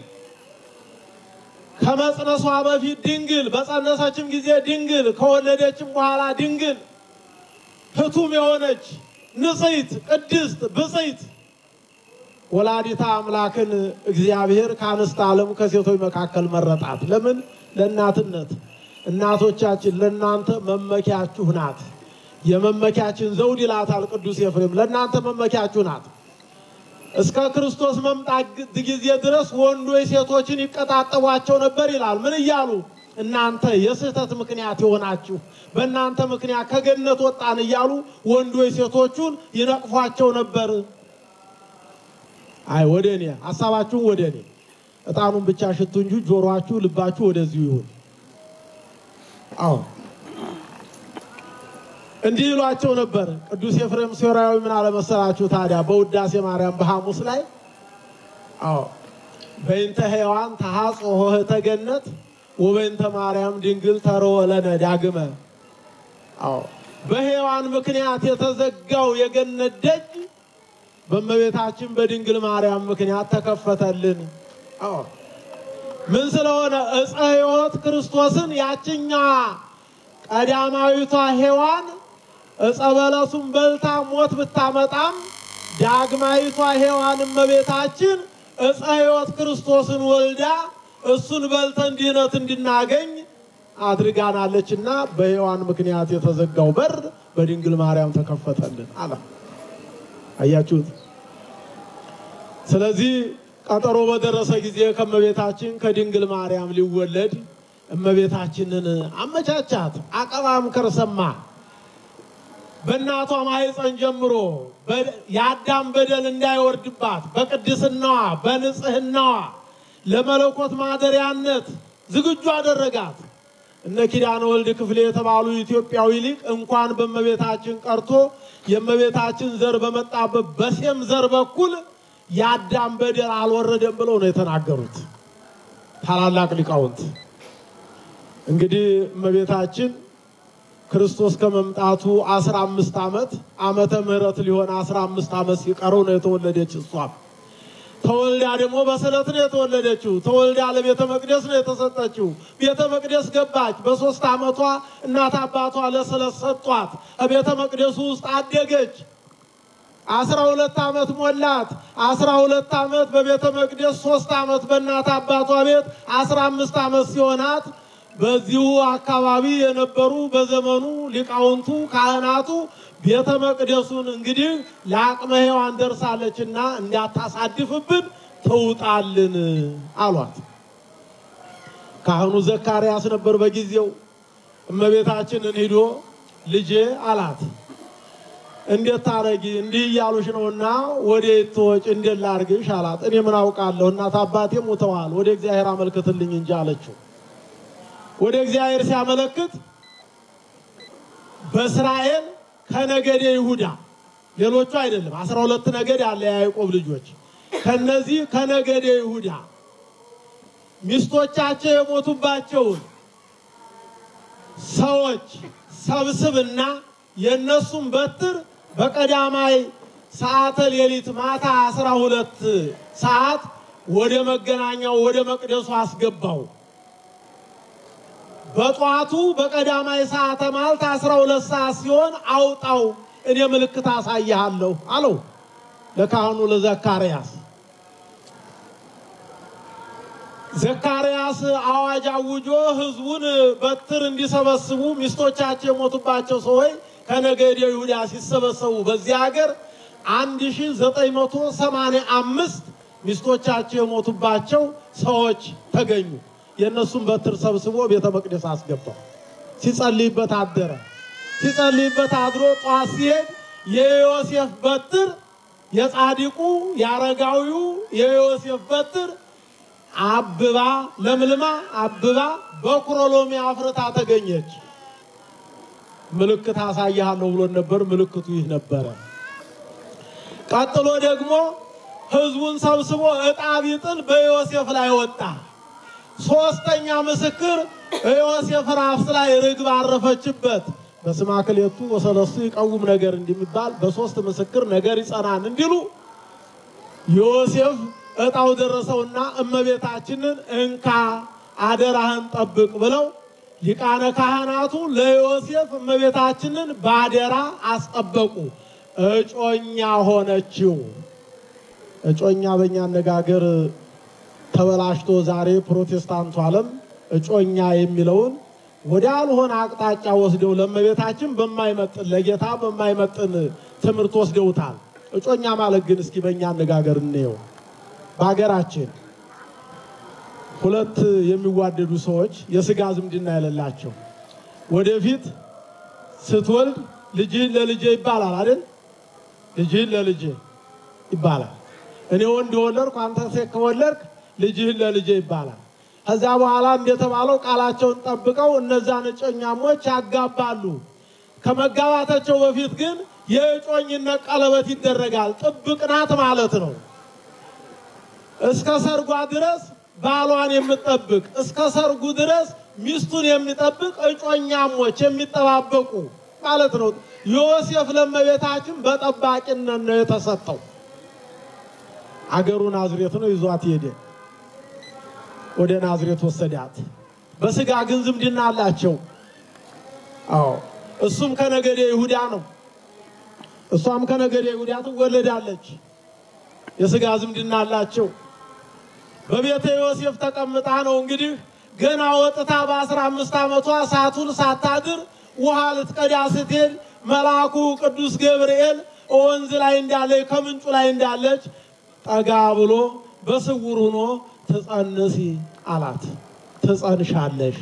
[SPEAKER 2] ከመጽነሷ በፊት ድንግል በጸነሰችም ጊዜ ድንግል ከወለደችም በኋላ ድንግል ሕቱም የሆነች ንጽሕት ቅድስት ብጽሕት ወላዲታ አምላክን እግዚአብሔር ከአንስተ ዓለም ከሴቶች መካከል መረጣት። ለምን? ለእናትነት። እናቶቻችን ለእናንተ መመኪያችሁ ናት። የመመኪያችን ዘውድ ይላታል ቅዱስ ኤፍሬም። ለእናንተ መመኪያችሁ ናት። እስከ ክርስቶስ መምጣት ጊዜ ድረስ ወንዶች ሴቶችን ይቀጣጠቧቸው ነበር ይላል። ምን እያሉ? እናንተ የስህተት ምክንያት የሆናችሁ በእናንተ ምክንያት ከገነት ወጣን እያሉ ወንዶች ሴቶቹን ይነቅፏቸው ነበር። አይ ወደ እኔ ሀሳባችሁን ወደ እኔ እጣኑን ብቻ ሽቱ እንጂ ጆሮአችሁ ልባችሁ ወደዚሁ ይሁን። አዎ እንዲህ ይሏቸው ነበር። ቅዱስ ኤፍሬም ሶርያዊ ምን አለመሰላችሁ ታዲያ በውዳሴ ማርያም በሐሙስ ላይ አዎ በይንተ ሔዋን ተሐጽኦ ኆኅተ ገነት ወበይንተ ማርያም ድንግል ተርወ ለነ ዳግመ። አዎ በሔዋን ምክንያት የተዘጋው የገነት ደጅ በእመቤታችን በድንግል ማርያም ምክንያት ተከፈተልን። አዎ ምን ስለሆነ ዕፀ ሕይወት ክርስቶስን ያችኛዋ ቀዳማዊቷ ሔዋን ዕፀ በለሱን በልታ ሞት ብታመጣም ዳግማዊቷ ሔዋን እመቤታችን ዕፀ ሕይወት ክርስቶስን ወልዳ እሱን በልተን ድህነት እንድናገኝ አድርጋናለችና በሔዋን ምክንያት የተዘጋው በር በድንግል ማርያም ተከፈተልን አለ። አያችሁት? ስለዚህ ቀጠሮ በደረሰ ጊዜ ከእመቤታችን ከድንግል ማርያም ሊወለድ እመቤታችንን አመቻቻት። አቀባም ከርሰማ በእናቷ ማኅፀን ጀምሮ የአዳም በደል እንዳይወርድባት በቅድስናዋ በንጽህናዋ ለመለኮት ማደሪያነት ዝግጁ አደረጋት። እነ ኪዳነ ወልድ ክፍሌ የተባሉ ኢትዮጵያዊ ሊቅ እንኳን በእመቤታችን ቀርቶ የእመቤታችን ዘር በመጣበት በሴም ዘር በኩል የአዳም በደል አልወረደም ብለው ነው የተናገሩት ታላላቅ ሊቃውንት። እንግዲህ እመቤታችን ክርስቶስ ከመምጣቱ አስራ አምስት ዓመት ዓመተ ምሕረት ሊሆን አስራ አምስት ዓመት ሲቀረው ነው የተወለደች እሷም ተወልዳ ደግሞ በስዕለት ነው የተወለደችው። ተወልዳ ለቤተ መቅደስ ነው የተሰጠችው። ቤተ መቅደስ ገባች። በሶስት ዓመቷ እናት አባቷ ለስዕለት ሰጧት። ቤተ መቅደሱ ውስጥ አደገች። አስራ ሁለት ዓመት ሞላት። አስራ ሁለት ዓመት በቤተ መቅደስ፣ ሶስት ዓመት በእናት አባቷ ቤት፣ አስራ አምስት ዓመት ሲሆናት በዚሁ አካባቢ የነበሩ በዘመኑ ሊቃውንቱ ካህናቱ ቤተ መቅደሱን እንግዲህ ለአቅመ ሔዋን ደርሳለችና እንዳታሳድፍብን ትውጣልን አሏት። ካህኑ ዘካርያስ ነበር በጊዜው። እመቤታችንን ሂዶ ልጄ አላት። እንዴት ታረጊ? እንዲህ እያሉሽ ነውና ወደ ትወጭ እንዴት ላርግሽ አላት። እኔ ምን አውቃለሁ እናት አባቴ ሙተዋል፣ ወደ እግዚአብሔር አመልክትልኝ እንጂ አለችው። ወደ እግዚአብሔር ሲያመለክት በእስራኤል ከነገደ ይሁዳ ሌሎቹ አይደለም፣ አስራ ሁለት ነገድ አለ የያዕቆብ ልጆች። ከነዚህ ከነገደ ይሁዳ ሚስቶቻቸው የሞቱባቸውን ሰዎች ሰብስብና የእነሱን በትር በቀዳማይ ሰዓተ ሌሊት ማታ አስራ ሁለት ሰዓት ወደ መገናኛው ወደ መቅደሱ አስገባው። በጠዋቱ በቀዳማይ ሰዓተ ማልት አስራ ሁለት ሰዓት ሲሆን አውጣው፣ እኔ ምልክት አሳይሃለሁ አለው ለካህኑ ለዘካርያስ። ዘካርያስ አዋጅ አውጆ ሕዝቡን በትር እንዲሰበስቡ ሚስቶቻቸው የሞቱባቸው ሰዎች ከነገደ ይሁዳ ሲሰበሰቡ በዚህ ሀገር አንድ ሺ ዘጠኝ መቶ ሰማንያ አምስት ሚስቶቻቸው የሞቱባቸው ሰዎች ተገኙ። የእነሱን በትር ሰብስቦ ቤተ መቅደስ አስገባው። ሲጸልይበት አደረ። ሲጸልይበት አድሮ ጠዋት ሲሄድ የዮሴፍ በትር የጻድቁ የአረጋዊው የዮሴፍ በትር አብባ ለምልማ አብባ በኩረሎሚ አፍርታ ተገኘች። ምልክት አሳይሃለሁ ብሎን ነበር። ምልክቱ ይህ ነበረ። ቀጥሎ ደግሞ ሕዝቡን ሰብስቦ ዕጣ ቢጥል በዮሴፍ ላይ ወጣ። ሶስተኛ ምስክር ዮሴፍ ራስ ላይ ርግብ አረፈችበት። በስመ ክልኤቱ ወሰለስቱ ይቀውም ነገር እንደሚባል በሶስት ምስክር ነገር ይጸናል እንዲሉ ዮሴፍ ዕጣው ደረሰውና እመቤታችንን እንካ አደራህን ጠብቅ ብለው ሊቃነ ካህናቱ ለዮሴፍ እመቤታችንን ባደራ አስጠበቁ። እጮኛ ሆነችው። እጮኛ በእኛ አነጋገር ተበላሽቶ ዛሬ ፕሮቴስታንቱ ዓለም እጮኛ የሚለውን ወደ ያልሆነ አቅጣጫ ወስደው ለእመቤታችን በማይመጥን ለጌታ በማይመጥን ትምህርት ወስደውታል። እጮኛ ማለት ግን እስኪ በእኛ አነጋገር እንየው። በሀገራችን ሁለት የሚዋደዱ ሰዎች የስጋ ዝምድና የሌላቸው ወደፊት ስትወልድ ልጅህን ለልጄ ይባላል አይደል? ልጅህን ለልጄ ይባላል። እኔ ወንድ ወለድኩ፣ አንተ ሴት ከወለድክ ልጅህን ለልጄ ይባላል። ከዛ በኋላ እንደተባለው ቃላቸውን ጠብቀው እነዛን እጮኛሞች ያጋባሉ። ከመጋባታቸው በፊት ግን የእጮኝነት ቀለበት ይደረጋል። ጥብቅ ናት ማለት ነው። እስከ ሰርጓ ድረስ ባሏን የምጠብቅ እስከ ሰርጉ ድረስ ሚስቱን የሚጠብቅ እጮኛሞች የሚጠባበቁ ማለት ነው። ዮሴፍ ለእመቤታችን በጠባቂነት ነው የተሰጠው። አገሩ ናዝሬት ነው። ይዟት ሄደ። ወደ ናዝሬት ወሰዳት። በስጋ ግን ዝምድና አላቸው። አዎ እሱም ከነገደ ይሁዳ ነው። እሷም ከነገደ ይሁዳ ትወለዳለች። የስጋ ዝምድና አላቸው። በቤተ ዮሴፍ ተቀምጣ ነው እንግዲህ ገና ወጥታ በአስራ አምስት ዓመቷ ሳቱን ሳታድር ውሃ ልትቀዳ ስትሄድ መልአኩ ቅዱስ ገብርኤል ወንዝ ላይ እንዳለች ከምንጩ ላይ እንዳለች ጠጋ ብሎ በስውር ሆኖ ትጸንሲ አላት። ትጸንሻለሽ።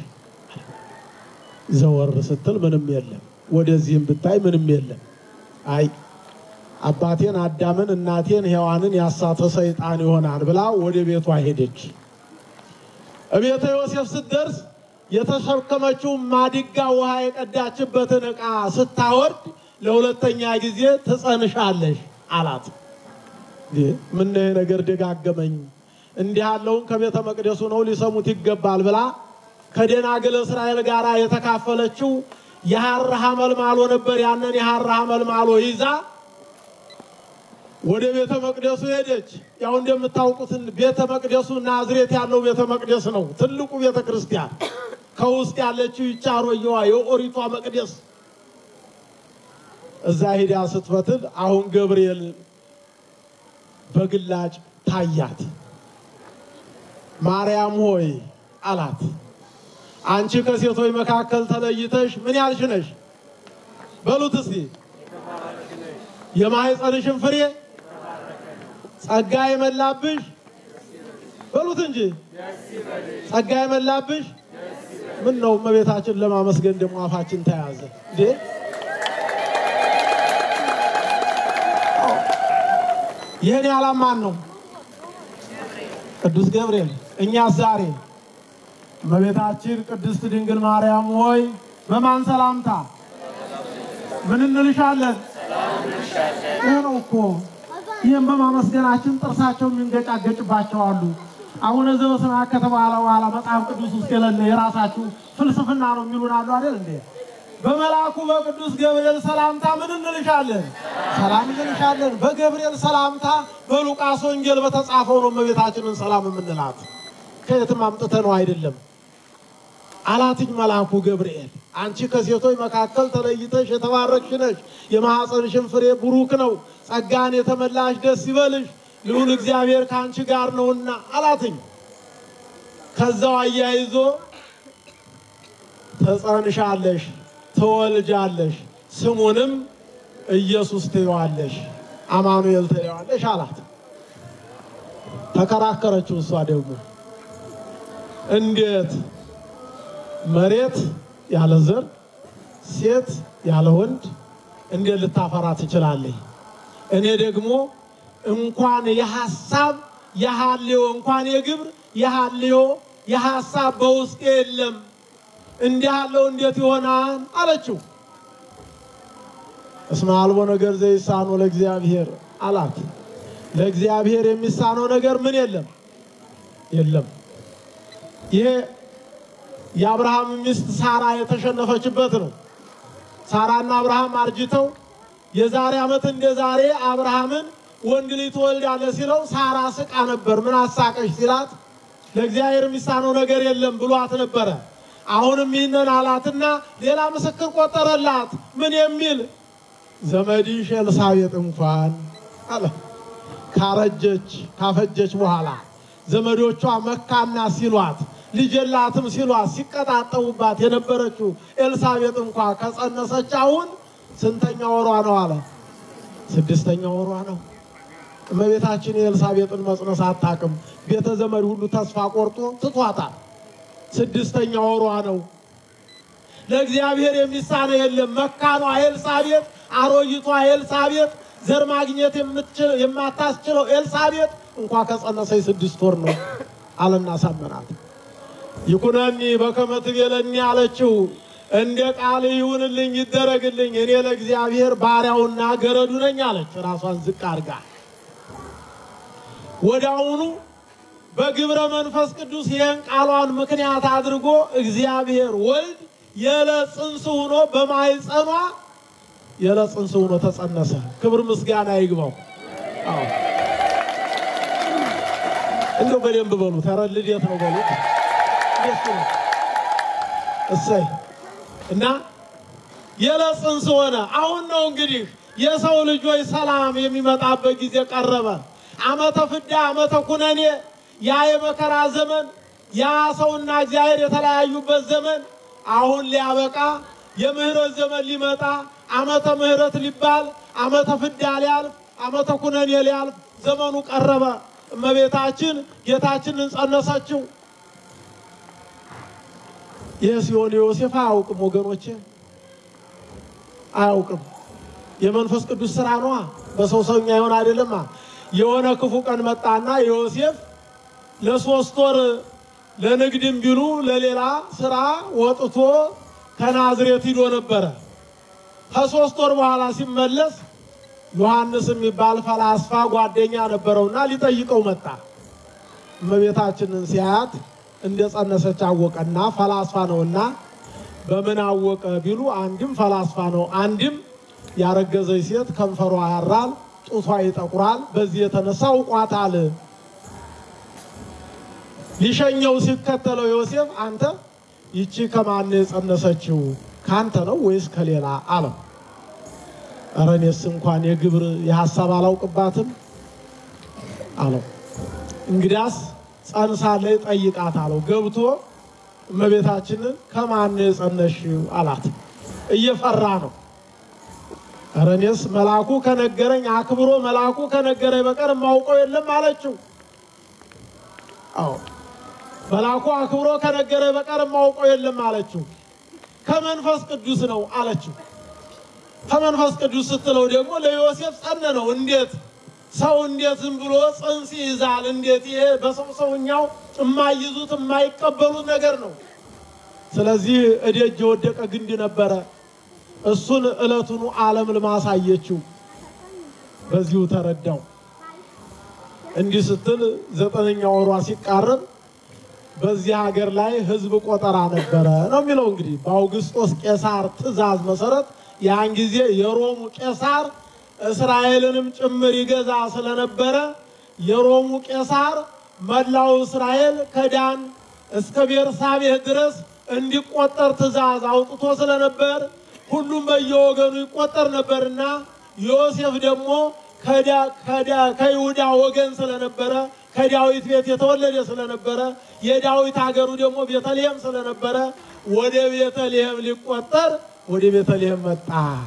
[SPEAKER 2] ዘወር ስትል ምንም የለም። ወደዚህም ብታይ ምንም የለም። አይ አባቴን አዳምን እናቴን ሔዋንን ያሳተ ሰይጣን ይሆናል ብላ ወደ ቤቷ ሄደች። እቤተ ዮሴፍ ስትደርስ የተሸከመችው ማድጋ ውሃ የቀዳችበትን ዕቃ ስታወርድ ለሁለተኛ ጊዜ ትጸንሻለሽ አላት። ምን ነገር ደጋገመኝ፣ እንዲህ ያለውን ከቤተ መቅደሱ ነው ሊሰሙት ይገባል ብላ ከደናግል እስራኤል ጋር የተካፈለችው የሐር ሐመልማሎ ነበር። ያንን የሐር ሐመልማሎ ይዛ ወደ ቤተ መቅደሱ ሄደች። ያው እንደምታውቁት ቤተ መቅደሱ ናዝሬት ያለው ቤተ መቅደስ ነው፣ ትልቁ ቤተ ክርስቲያን። ከውስጥ ያለችው ይህች አሮጌዋ የኦሪቷ መቅደስ እዛ ሂዳ ስትፈትል አሁን ገብርኤል በግላጭ ታያት። ማርያም ሆይ አላት፣ አንቺ ከሴቶች መካከል ተለይተሽ ምን ያልሽ ነሽ? በሉት እስቲ የማህፀንሽን ፍሬ ጸጋ የመላብሽ በሉት እንጂ ጸጋ የመላብሽ። ምን ነው እመቤታችን ለማመስገን ደግሞ አፋችን ተያዘ እንዴ? ይህን ያላማን ነው ቅዱስ ገብርኤል። እኛስ ዛሬ እመቤታችን ቅድስት ድንግል ማርያም ሆይ በማን ሰላምታ ምን እንልሻለን? ይህ ነው እኮ ይህም በማመስገናችን ጥርሳቸው የሚንገጫገጭባቸው አሉ። አቡነ ዘበሰማያት ከተባለ በኋላ መጽሐፍ ቅዱስ ውስጥ የሌለ የራሳችሁ ፍልስፍና ነው የሚሉን አሉ አይደል እንዴ? በመልአኩ በቅዱስ ገብርኤል ሰላምታ ምን እንልሻለን? ሰላም እንልሻለን። በገብርኤል ሰላምታ በሉቃስ ወንጌል በተጻፈው ነው እመቤታችንን ሰላም የምንላት። ከየትም አምጥተ ነው አይደለም። አላትኝ መልአኩ ገብርኤል አንቺ ከሴቶች መካከል ተለይተሽ የተባረክሽ ነሽ፣ የማኅፀንሽን ፍሬ ቡሩክ ነው። ጸጋን የተመላሽ ደስ ይበልሽ፣ ልዑል እግዚአብሔር ከአንቺ ጋር ነውና አላትኝ። ከዛው አያይዞ ተጸንሻለሽ፣ ትወልጃለሽ፣ ስሙንም ኢየሱስ ትይዋለሽ፣ አማኑኤል ትይዋለሽ አላት። ተከራከረችው። እሷ ደግሞ እንዴት መሬት ያለ ዘር ሴት ያለ ወንድ እንዴት ልታፈራ ትችላለች? እኔ ደግሞ እንኳን የሐሳብ የሐልዮ እንኳን የግብር የሐልዮ የሐሳብ በውስጤ የለም እንዲህ ያለው እንዴት ይሆናል አለችው። እስመ አልቦ ነገር ዘይሳኖ ለእግዚአብሔር አላት። ለእግዚአብሔር የሚሳነው ነገር ምን የለም የለም። ይሄ የአብርሃም ሚስት ሳራ የተሸነፈችበት ነው። ሳራና አብርሃም አርጅተው የዛሬ ዓመት እንደ ዛሬ አብርሃምን ወንድ ልጅ ትወልዳለህ ሲለው ሳራ ስቃ ነበር። ምን አሳቀሽ ሲላት ለእግዚአብሔር የሚሳነው ነገር የለም ብሏት ነበረ። አሁንም ይህንን አላትና ሌላ ምስክር ቆጠረላት። ምን የሚል ዘመድሽ ኤልሳቤጥ እንኳን አለ ካረጀች ካፈጀች በኋላ ዘመዶቿ መካና ሲሏት ልጅ የላትም ሲሏት ሲቀጣጠቡባት የነበረችው ኤልሳቤጥ እንኳ ከጸነሰች አሁን ስንተኛ ወሯ ነው አለ? ስድስተኛ ወሯ ነው። እመቤታችን የኤልሳቤጥን መጽነስ አታውቅም። ቤተ ዘመድ ሁሉ ተስፋ ቆርጦ ትቷታል። ስድስተኛ ወሯ ነው። ለእግዚአብሔር የሚሳነው የለም። መካኗ ኤልሳቤጥ፣ አሮጊቷ ኤልሳቤጥ፣ ዘር ማግኘት የምትችል የማታስችለው ኤልሳቤጥ እንኳ ከጸነሰች ስድስት ወር ነው አለና ሳመናት። ይኩነኒ በከመ ትቤለኒ አለችው። እንደ ቃል ይሁንልኝ ይደረግልኝ፣ እኔ ለእግዚአብሔር ባሪያውና ገረዱ ነኝ አለች። ራሷን ዝቅ አድርጋ ወዲያውኑ በግብረ መንፈስ ቅዱስ ይህን ቃሏን ምክንያት አድርጎ እግዚአብሔር ወልድ የዕለት ጽንስ ሆኖ በማኅፀኗ የዕለት ጽንስ ሆኖ ተጸነሰ። ክብር ምስጋና ይግባው። አዎ እንደው በደንብ በሉት። ኧረ ልደት ነው በሉት። ደስ ነው። እሰይ እና የዕለት ጽንስ ሆነ። አሁን ነው እንግዲህ የሰው ልጆች ሰላም የሚመጣበት ጊዜ ቀረበ። ዓመተ ፍዳ ዓመተ ኩነኔ ያ የመከራ ዘመን ያ ሰውና እግዚአብሔር የተለያዩበት ዘመን አሁን ሊያበቃ የምህረት ዘመን ሊመጣ ዓመተ ምህረት ሊባል ዓመተ ፍዳ ሊያልፍ ዓመተ ኩነኔ ሊያልፍ ዘመኑ ቀረበ። እመቤታችን ጌታችንን ጸነሰችው። ይህ ሲሆን ዮሴፍ አያውቅም ወገኖቼ፣ አያውቅም። የመንፈስ ቅዱስ ስራ ነዋ። በሰው ሰውኛ ይሆን አይደለማ። የሆነ ክፉ ቀን መጣና ዮሴፍ ለሶስት ወር ለንግድም ቢሉ ለሌላ ስራ ወጥቶ ከናዝሬት ሂዶ ነበረ። ከሶስት ወር በኋላ ሲመለስ ዮሐንስ የሚባል ፈላስፋ ጓደኛ ነበረውና ሊጠይቀው መጣ። እመቤታችንን ሲያያት እንደ ጸነሰች አወቀና ፈላስፋ ነውና በምን አወቀ ቢሉ አንድም ፈላስፋ ነው፣ አንድም ያረገዘች ሴት ከንፈሯ ያራል፣ ጡቷ ይጠቁራል። በዚህ የተነሳ አውቋታል። ሊሸኘው ሲከተለው ዮሴፍ አንተ ይቺ ከማን የጸነሰችው ካንተ ነው ወይስ ከሌላ አለው። ኧረ እኔስ እንኳን የግብር የሀሳብ አላውቅባትም አለው። እንግዲያስ ጸንሳለች ጠይቃት አለው። ገብቶ እመቤታችንን ከማን የጸነሽው አላት። እየፈራ ነው። ኧረ እኔስ መልአኩ ከነገረኝ አክብሮ መልአኩ ከነገረኝ በቀር የማውቀው የለም አለችው። አዎ መልአኩ አክብሮ ከነገረኝ በቀር የማውቀው የለም አለችው። ከመንፈስ ቅዱስ ነው አለችው። ከመንፈስ ቅዱስ ስትለው ደግሞ ለዮሴፍ ጸነነው። እንዴት ሰው እንዴት ዝም ብሎ ጽንስ ይይዛል? እንዴት ይሄ በሰው ሰውኛው የማይዙት የማይቀበሉት ነገር ነው። ስለዚህ እደጅ የወደቀ ግንድ ነበረ። እሱን ዕለቱኑ ዓለም ልማሳየችው በዚሁ ተረዳው። እንዲህ ስትል ዘጠነኛ ወሯ ሲቃረብ በዚህ ሀገር ላይ ሕዝብ ቆጠራ ነበረ ነው የሚለው። እንግዲህ በአውግስጦስ ቄሳር ትእዛዝ መሰረት ያን ጊዜ የሮሙ ቄሳር እስራኤልንም ጭምር ይገዛ ስለነበረ የሮሙ ቄሳር መላው እስራኤል ከዳን እስከ ቤርሳቤህ ድረስ እንዲቆጠር ትእዛዝ አውጥቶ ስለነበር ሁሉም በየወገኑ ይቆጠር ነበርና ዮሴፍ ደግሞ ከይሁዳ ወገን ስለነበረ ከዳዊት ቤት የተወለደ ስለነበረ የዳዊት ሀገሩ ደግሞ ቤተልሔም ስለነበረ ወደ ቤተልሔም ሊቆጠር ወደ ቤተልሔም መጣ።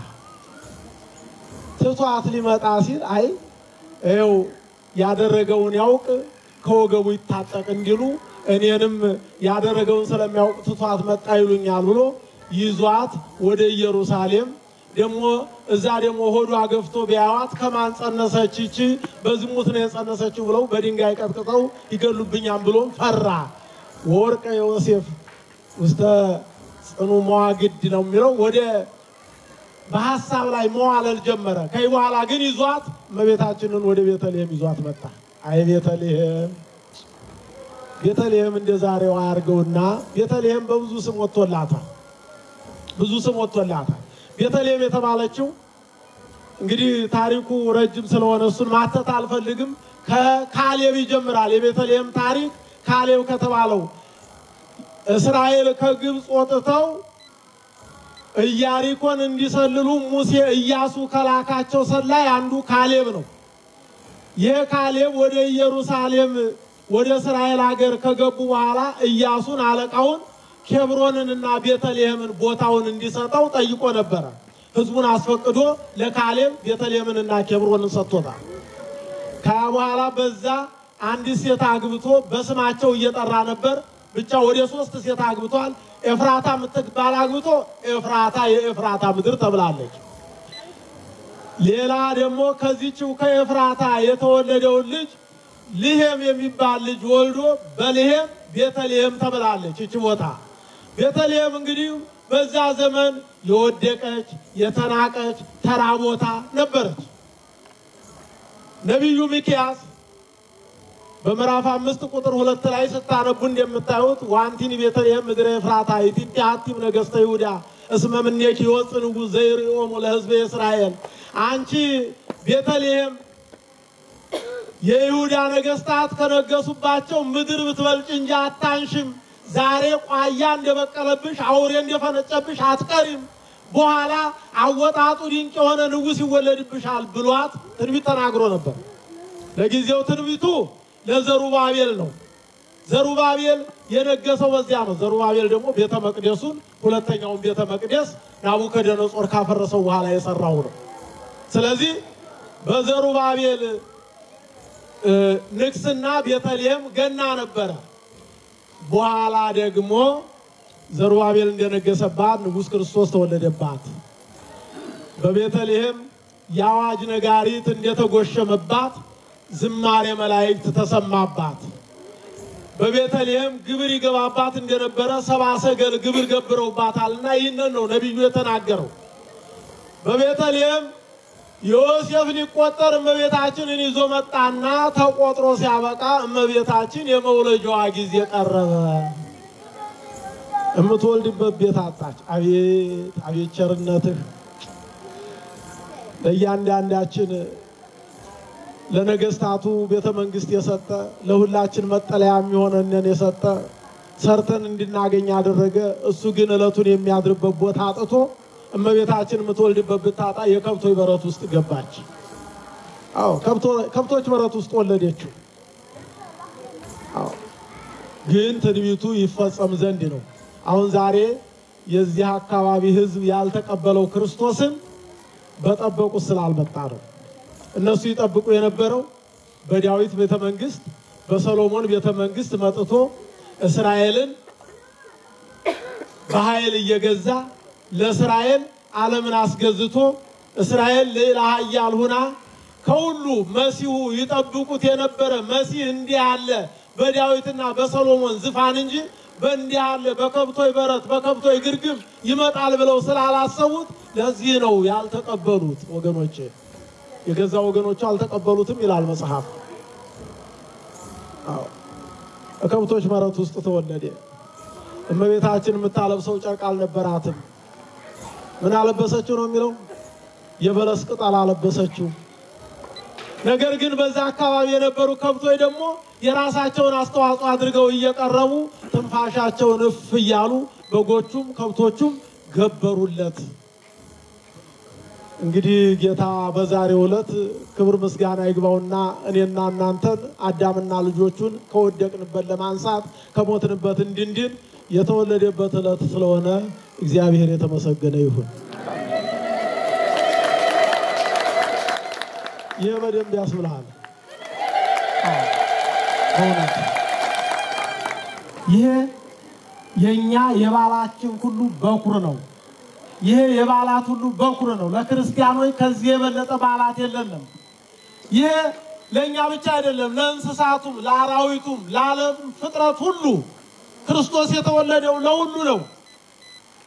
[SPEAKER 2] ትቷት ሊመጣ ሲል አይ ይኸው ያደረገውን ያውቅ ከወገቡ ይታጠቅ እንዲሉ እኔንም ያደረገውን ስለሚያውቅ ትቷት መጣ ይሉኛል ብሎ ይዟት ወደ ኢየሩሳሌም ደግሞ እዛ ደግሞ ሆዷ ገፍቶ ቢያዋት ከማን ጸነሰች ይቺ በዝሙት ነው የጸነሰችው ብለው በድንጋይ ቀጥቅጠው ይገሉብኛም ብሎም ፈራ። ወርቀ ዮሴፍ ውስተ ጽኑ መዋግድ ነው የሚለው ወደ በሀሳብ ላይ መዋለል ጀመረ። ከዚህ በኋላ ግን ይዟት እመቤታችንን ወደ ቤተልሔም ይዟት መጣ። አይ ቤተልሔም ቤተልሔም እንደ ዛሬው አያርገውና ቤተልሔም በብዙ ስም ወጥቶላታል። ብዙ ስም ወጥቶላታል። ቤተልሔም የተባለችው እንግዲህ ታሪኩ ረጅም ስለሆነ እሱን ማተት አልፈልግም። ከካሌብ ይጀምራል። የቤተልሔም ታሪክ ካሌብ ከተባለው እስራኤል ከግብፅ ወጥተው ኢያሪኮን እንዲሰልሉ ሙሴ ኢያሱ ከላካቸው ሰላይ አንዱ ካሌብ ነው። ይህ ካሌብ ወደ ኢየሩሳሌም ወደ እስራኤል ሀገር ከገቡ በኋላ ኢያሱን አለቃውን ኬብሮንንና ቤተልሔምን ቦታውን እንዲሰጠው ጠይቆ ነበረ። ሕዝቡን አስፈቅዶ ለካሌብ ቤተልሔምንና ኬብሮንን ሰጥቶታል። ከያ በኋላ በዛ አንዲት ሴት አግብቶ በስማቸው እየጠራ ነበር። ብቻ ወደ ሶስት ሴት አግብቷል። ኤፍራታ የምትባል አግብቶ ኤፍራታ የኤፍራታ ምድር ተብላለች። ሌላ ደግሞ ከዚችው ከኤፍራታ የተወለደውን ልጅ ልሄም የሚባል ልጅ ወልዶ በልሄም ቤተልሔም ተብላለች። ይች ቦታ ቤተልሔም እንግዲህ በዛ ዘመን የወደቀች የተናቀች ተራ ቦታ ነበረች። ነቢዩ ሚክያስ በምዕራፍ አምስት ቁጥር ሁለት ላይ ስታነቡ እንደምታዩት ዋንቲኒ ቤተልሔም ምድረ ኤፍራታ ይእቲ ሀቲም ነገሥተ ይሁዳ እስመ እምኔኪ ይወፅእ ንጉሥ ዘይርእዮሙ ለሕዝበ እስራኤል። አንቺ ቤተልሔም የይሁዳ ነገሥታት ከነገሱባቸው ምድር ብትበልጭ እንጂ አታንሽም። ዛሬ ቋያ እንደበቀለብሽ አውሬ እንደፈነጨብሽ አትቀሪም። በኋላ አወጣጡ ድንቅ የሆነ ንጉሥ ይወለድብሻል ብሏት ትንቢት ተናግሮ ነበር። ለጊዜው ትንቢቱ ለዘሩባቤል ነው። ዘሩባቤል የነገሰው በዚያ ነው። ዘሩባቤል ደግሞ ቤተ መቅደሱን ሁለተኛውን ቤተ መቅደስ ናቡከደነጾር ካፈረሰው በኋላ የሰራው ነው። ስለዚህ በዘሩባቤል ንግስና ቤተልሔም ገና ነበረ። በኋላ ደግሞ ዘሩባቤል እንደነገሰባት ንጉሥ ክርስቶስ ተወለደባት። በቤተልሔም የአዋጅ ነጋሪት እንደተጎሸመባት ዝማሬ መላእክት ተሰማባት። በቤተልሔም ግብር ይገባባት እንደነበረ ሰብአ ሰገል ግብር ገብረውባታልና ይህንን ነው ነቢዩ የተናገረው። በቤተልሔም ዮሴፍ ሊቆጠር እመቤታችንን ይዞ መጣና ተቆጥሮ ሲያበቃ እመቤታችን የመውለጃዋ ጊዜ ቀረበ። የምትወልድበት ቤት አጣች። አቤት አቤት ቸርነትህ ለእያንዳንዳችን ለነገስታቱ ቤተ መንግስት የሰጠ ለሁላችን መጠለያ የሚሆነንን የሰጠ ሰርተን እንድናገኝ ያደረገ እሱ ግን ዕለቱን የሚያድርበት ቦታ አጥቶ እመቤታችን የምትወልድበት ብታጣ የከብቶች በረት ውስጥ ገባች። አዎ ከብቶች በረት ውስጥ ወለደችው። አዎ ግን ትንቢቱ ይፈጸም ዘንድ ነው። አሁን ዛሬ የዚህ አካባቢ ሕዝብ ያልተቀበለው ክርስቶስን በጠበቁት ስላልመጣ ነው። እነሱ ይጠብቁ የነበረው በዳዊት ቤተ መንግስት፣ በሰሎሞን ቤተ መንግስት መጥቶ እስራኤልን በኃይል እየገዛ ለእስራኤል ዓለምን አስገዝቶ እስራኤል ሌላ ኃያል ሁና ከሁሉ መሲሁ ይጠብቁት የነበረ መሲህ እንዲህ ያለ በዳዊትና በሰሎሞን ዝፋን እንጂ በእንዲህ ያለ በከብቶች በረት በከብቶች ግርግም ይመጣል ብለው ስላላሰቡት ለዚህ ነው ያልተቀበሉት። ወገኖቼ የገዛ ወገኖቹ አልተቀበሉትም ይላል መጽሐፍ። አዎ ከከብቶች በረት ውስጥ ተወለደ። እመቤታችን የምታለብሰው ጨርቅ አልነበራትም። ምን አለበሰችው ነው የሚለው? የበለስ ቅጠል አለበሰችው። ነገር ግን በዛ አካባቢ የነበሩ ከብቶች ደግሞ የራሳቸውን አስተዋጽኦ አድርገው እየቀረቡ ትንፋሻቸውን እፍ እያሉ በጎቹም ከብቶቹም ገበሩለት። እንግዲህ ጌታ በዛሬው ዕለት ክብር ምስጋና ይግባውና እኔና እናንተን አዳምና ልጆቹን ከወደቅንበት ለማንሳት ከሞትንበት እንድንድን የተወለደበት ዕለት ስለሆነ እግዚአብሔር የተመሰገነ ይሁን። ይህ በደንብ ያስብልሃል። በእውነት ይሄ የእኛ የባላችን ሁሉ በኩር ነው። ይሄ የበዓላት ሁሉ በኩር ነው። ለክርስቲያኖች ከዚህ የበለጠ በዓላት የለንም። ይሄ ለእኛ ብቻ አይደለም፣ ለእንስሳቱም፣ ለአራዊቱም፣ ለዓለም ፍጥረት ሁሉ ክርስቶስ የተወለደው ለሁሉ ነው።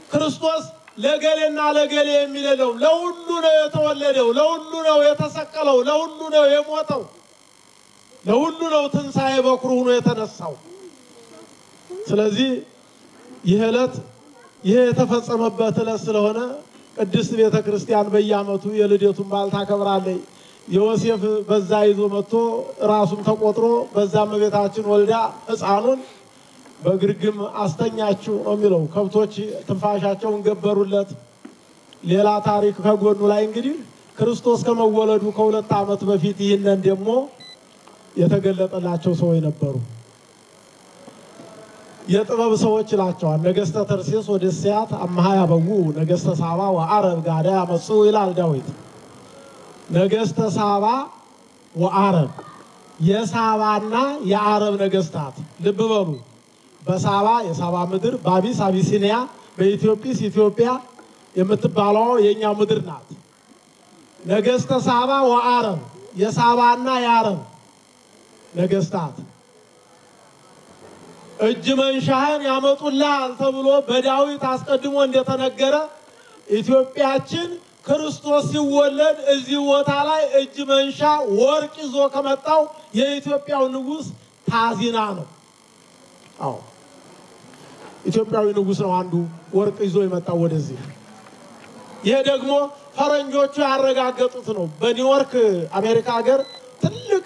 [SPEAKER 2] ክርስቶስ ለገሌና ለገሌ የሚል የለውም። ለሁሉ ነው የተወለደው፣ ለሁሉ ነው የተሰቀለው፣ ለሁሉ ነው የሞተው፣ ለሁሉ ነው ትንሣኤ በኩር ሆኖ የተነሳው። ስለዚህ ይህ ዕለት ይህ የተፈጸመበት ዕለት ስለሆነ ቅድስት ቤተ ክርስቲያን በየዓመቱ የልደቱን በዓል ታከብራለች። ዮሴፍ በዛ ይዞ መጥቶ ራሱም ተቆጥሮ በዛም እመቤታችን ወልዳ ሕፃኑን በግርግም አስተኛችው ነው የሚለው። ከብቶች ትንፋሻቸውን ገበሩለት። ሌላ ታሪክ ከጎኑ ላይ እንግዲህ ክርስቶስ ከመወለዱ ከሁለት ዓመት በፊት ይህንን ደግሞ የተገለጠላቸው ሰዎች ነበሩ። የጥበብ ሰዎች ይላቸዋል። ነገስተ ተርሴስ ወደ ስያት አመሃ ያበዉ ነገስተ ሳባ ወአረብ ጋዳ ያመፁ ይላል ዳዊት። ነገስተ ሳባ ወአረብ የሳባና የአረብ ነገስታት ልብ በሉ። በሳባ የሳባ ምድር፣ በአቢስ አቢሲኒያ፣ በኢትዮጵስ ኢትዮጵያ የምትባለው የእኛ ምድር ናት። ነገስተ ሳባ ወአረብ የሳባና የአረብ ነገስታት እጅ መንሻህን ያመጡልሃል ተብሎ በዳዊት አስቀድሞ እንደተነገረ ኢትዮጵያችን ክርስቶስ ሲወለድ እዚህ ቦታ ላይ እጅ መንሻ ወርቅ ይዞ ከመጣው የኢትዮጵያው ንጉሥ ታዚና ነው። አዎ ኢትዮጵያዊ ንጉሥ ነው አንዱ ወርቅ ይዞ የመጣው ወደዚህ። ይሄ ደግሞ ፈረንጆቹ ያረጋገጡት ነው። በኒውዮርክ አሜሪካ ሀገር ትልቅ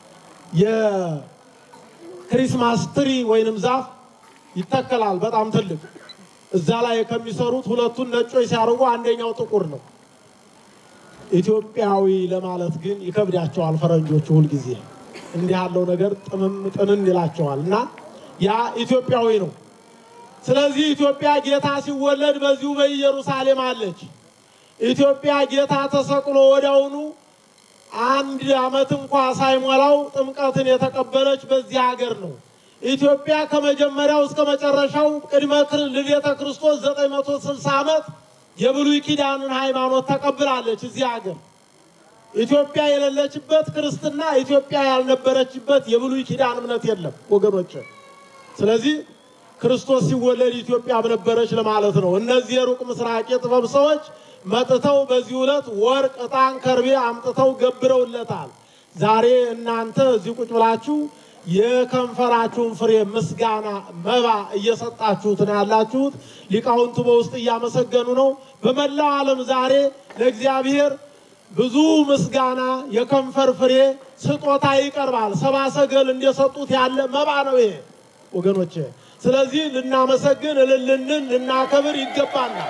[SPEAKER 2] የክሪስማስ ትሪ ወይንም ዛፍ ይተከላል። በጣም ትልቅ እዛ ላይ ከሚሰሩት ሁለቱን ነጮች ሲያደርጉ አንደኛው ጥቁር ነው። ኢትዮጵያዊ ለማለት ግን ይከብዳቸዋል ፈረንጆቹ ሁልጊዜ እንዲህ ያለው ነገር ጥምም ጥንን ይላቸዋል እና ያ ኢትዮጵያዊ ነው። ስለዚህ ኢትዮጵያ ጌታ ሲወለድ በዚሁ በኢየሩሳሌም አለች። ኢትዮጵያ ጌታ ተሰቅሎ ወዲያውኑ አንድ ዓመት እንኳ ሳይሞላው ጥምቀትን የተቀበለች በዚህ ሀገር ነው። ኢትዮጵያ ከመጀመሪያው እስከ መጨረሻው ቅድመ ልደተ ክርስቶስ 960 ዓመት የብሉይ ኪዳንን ሃይማኖት ተቀብላለች። እዚህ ሀገር ኢትዮጵያ የሌለችበት ክርስትና፣ ኢትዮጵያ ያልነበረችበት የብሉይ ኪዳን እምነት የለም ወገኖች። ስለዚህ ክርስቶስ ሲወለድ ኢትዮጵያ ነበረች ለማለት ነው። እነዚህ የሩቅ ምስራቅ የጥበብ ሰዎች መጥተው በዚህ ዕለት ወርቅ፣ ዕጣን፣ ከርቤ አምጥተው ገብረውለታል። ዛሬ እናንተ እዚህ ቁጭ ብላችሁ የከንፈራችሁን ፍሬ ምስጋና መባ እየሰጣችሁት ነው ያላችሁት። ሊቃውንቱ በውስጥ እያመሰገኑ ነው። በመላው ዓለም ዛሬ ለእግዚአብሔር ብዙ ምስጋና የከንፈር ፍሬ ስጦታ ይቀርባል። ሰባ ሰገል እንደሰጡት ያለ መባ ነው ይሄ ወገኖቼ። ስለዚህ ልናመሰግን፣ እልልንን ልናከብር ይገባናል።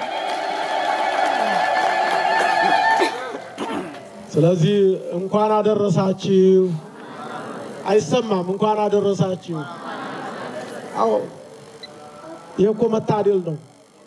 [SPEAKER 2] ስለዚህ እንኳን አደረሳችሁ አይሰማም። እንኳን አደረሳችሁ። አዎ ይህ እኮ መታደል ነው፣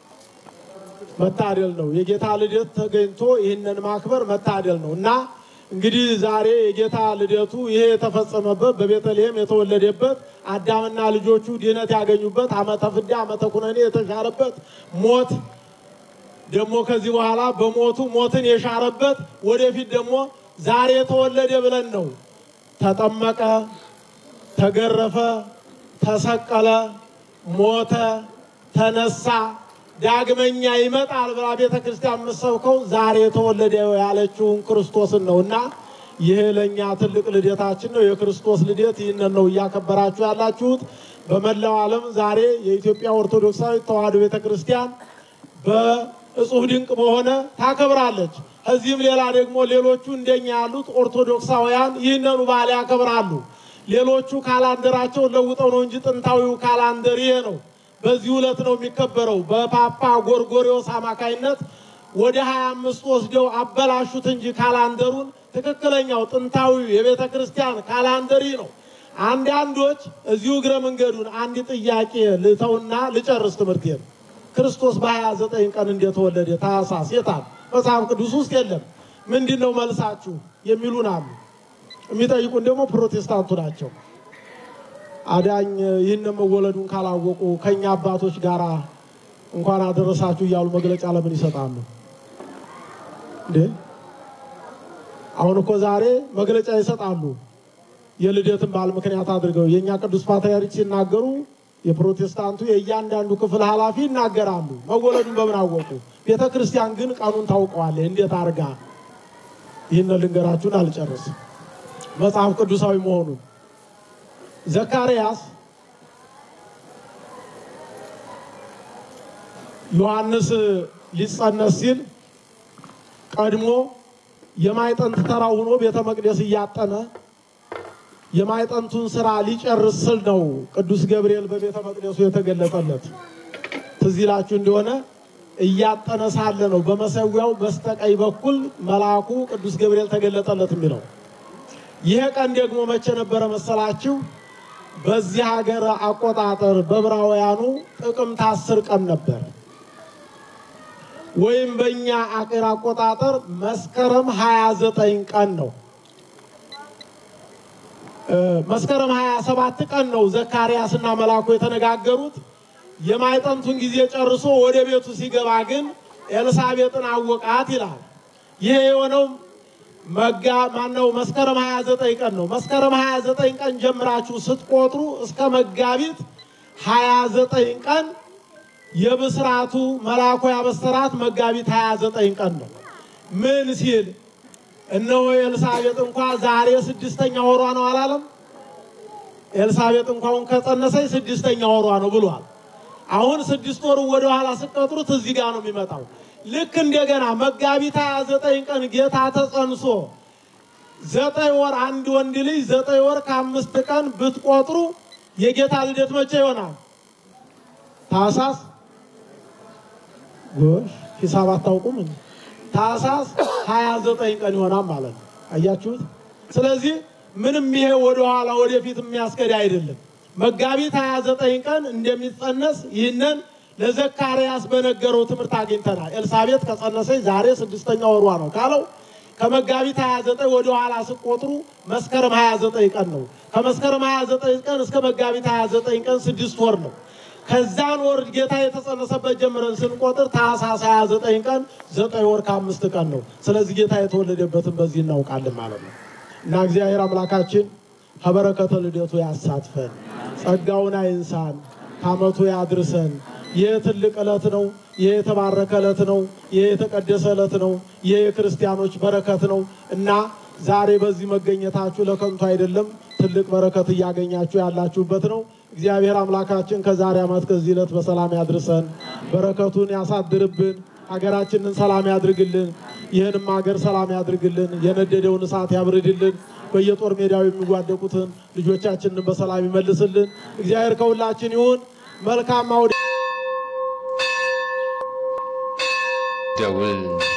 [SPEAKER 2] መታደል ነው። የጌታ ልደት ተገኝቶ ይህንን ማክበር መታደል ነው እና እንግዲህ ዛሬ የጌታ ልደቱ ይሄ የተፈጸመበት በቤተልሔም የተወለደበት አዳምና ልጆቹ ድህነት ያገኙበት ዓመተ ፍዳ ዓመተ ኩነኔ የተሻረበት ሞት ደግሞ ከዚህ በኋላ በሞቱ ሞትን የሻረበት ወደፊት ደግሞ ዛሬ ተወለደ ብለን ነው ተጠመቀ፣ ተገረፈ፣ ተሰቀለ፣ ሞተ፣ ተነሳ፣ ዳግመኛ ይመጣል ብላ ቤተ ክርስቲያን የምትሰብከው ዛሬ የተወለደ ያለችውን ክርስቶስን ነው እና ይህ ለእኛ ትልቅ ልደታችን ነው። የክርስቶስ ልደት ይህንን ነው እያከበራችሁ ያላችሁት። በመላው ዓለም ዛሬ የኢትዮጵያ ኦርቶዶክሳዊት ተዋሕዶ ቤተ ክርስቲያን በእጹብ ድንቅ በሆነ ታከብራለች። ከዚህም ሌላ ደግሞ ሌሎቹ እንደኛ ያሉት ኦርቶዶክሳውያን ይህንኑ በዓል ያከብራሉ። ሌሎቹ ካላንደራቸውን ለውጠው ነው እንጂ ጥንታዊው ካላንደር ይሄ ነው። በዚህ ዕለት ነው የሚከበረው። በፓፓ ጎርጎሪዎስ አማካይነት ወደ ሀያ አምስት ወስደው አበላሹት እንጂ ካላንደሩን ትክክለኛው ጥንታዊው የቤተ ክርስቲያን ካላንደር ይህ ነው። አንዳንዶች እዚሁ እግረ መንገዱን አንድ ጥያቄ ልተውና ልጨርስ ትምህርቴን። ክርስቶስ በሀያ ዘጠኝ ቀን እንደተወለደ ታኅሳስ የታል? መጽሐፍ ቅዱስ ውስጥ የለም። ምንድን ነው መልሳችሁ የሚሉን አሉ። የሚጠይቁን ደግሞ ፕሮቴስታንቱ ናቸው። አዳኝ ይህን መወለዱን ካላወቁ ከእኛ አባቶች ጋር እንኳን አደረሳችሁ እያሉ መግለጫ ለምን ይሰጣሉ እንዴ? አሁን እኮ ዛሬ መግለጫ ይሰጣሉ። የልደትን በዓል ምክንያት አድርገው የእኛ ቅዱስ ፓትርያርክ ሲናገሩ የፕሮቴስታንቱ የእያንዳንዱ ክፍል ኃላፊ ይናገራሉ። መወለዱን በምን አወቁ? ቤተ ክርስቲያን ግን ቀኑን ታውቀዋለች። እንዴት አድርጋ? ይህን ልንገራችሁን አልጨርስም። መጽሐፍ ቅዱሳዊ መሆኑን ዘካርያስ ዮሐንስ ሊጸነስ ሲል ቀድሞ የማይጠንት ተራ ሆኖ ቤተ መቅደስ እያጠነ የማይጠንቱን ስራ ሊጨርስ ስል ነው ቅዱስ ገብርኤል በቤተ መቅደሱ የተገለጠለት። ትዝ ይላችሁ እንደሆነ እያጠነ ሳለ ነው በመሰዊያው በስተቀኝ በኩል መልአኩ ቅዱስ ገብርኤል ተገለጠለት የሚለው። ይሄ ቀን ደግሞ መቼ ነበረ መሰላችሁ? በዚህ ሀገር አቆጣጠር በዕብራውያኑ ጥቅምት አስር ቀን ነበር። ወይም በእኛ አገር አቆጣጠር መስከረም 29 ቀን ነው። መስከረም 27 ቀን ነው ዘካርያስና መልአኩ የተነጋገሩት። የማይጠንቱን ጊዜ ጨርሶ ወደ ቤቱ ሲገባ ግን ኤልሳቤጥን አወቃት ይላል። ይሄ የሆነው መጋ ማነው መስከረም 29 ቀን ነው። መስከረም 29 ቀን ጀምራችሁ ስትቆጥሩ እስከ መጋቢት 29 ቀን የብስራቱ መልአኩ ያበሰራት መጋቢት 29 ቀን ነው። ምን ሲል እነሆ ኤልሳቤጥ እንኳ ዛሬ ስድስተኛ ወሯ ነው አላለም? ኤልሳቤጥ እንኳን ከጸነሰች ስድስተኛ ወሯ ነው ብሏል። አሁን ስድስት ወሩ ወደ ኋላ ስቀጥሩት እዚህ ጋር ነው የሚመጣው። ልክ እንደገና መጋቢት 29 ቀን ጌታ ተጸንሶ ዘጠኝ ወር አንድ ወንድ ልጅ ዘጠኝ ወር ከአምስት ቀን ብትቆጥሩ የጌታ ልደት መቼ ይሆናል? ታህሳስ ጎሽ ሂሳብ አታውቁም። ታህሳስ 29 ቀን ይሆናል ማለት ነው። አያችሁት? ስለዚህ ምንም ይሄ ወደኋላ ወደፊት የሚያስከድ አይደለም። መጋቢት 29 ቀን እንደሚጸነስ ይህንን ለዘካርያስ በነገረው ትምህርት አግኝተናል። ኤልሳቤጥ ከጸነሰች ዛሬ ስድስተኛ ወሯ ነው ካለው ከመጋቢት 29 ወደ ኋላ ስቆጥሩ መስከረም 29 ቀን ነው። ከመስከረም 29 ቀን እስከ መጋቢት 29 ቀን ስድስት ወር ነው። ከዛን ወር ጌታ የተጸነሰበት ጀምረን ስንቆጥር ታኅሳስ 29 ቀን ዘጠኝ ወር ከአምስት ቀን ነው። ስለዚህ ጌታ የተወለደበትን በዚህ እናውቃለን ማለት ነው እና እግዚአብሔር አምላካችን ከበረከተ ልደቱ ያሳትፈን፣ ጸጋውን አይንሳን፣ ከዓመቱ ያድርሰን። ይህ ትልቅ ዕለት ነው። ይህ የተባረከ ዕለት ነው። ይህ የተቀደሰ ዕለት ነው። ይህ የክርስቲያኖች በረከት ነው እና ዛሬ በዚህ መገኘታችሁ ለከንቱ አይደለም። ትልቅ በረከት እያገኛችሁ ያላችሁበት ነው። እግዚአብሔር አምላካችን ከዛሬ ዓመት ከዚህ ዕለት በሰላም ያድርሰን፣ በረከቱን ያሳድርብን፣ ሀገራችንን ሰላም ያድርግልን፣ ይህንም ሀገር ሰላም ያድርግልን፣ የነደደውን እሳት ያብርድልን፣ በየጦር ሜዳው የሚዋደቁትን ልጆቻችንን በሰላም ይመልስልን። እግዚአብሔር ከሁላችን ይሁን። መልካም አውደ
[SPEAKER 1] ደውል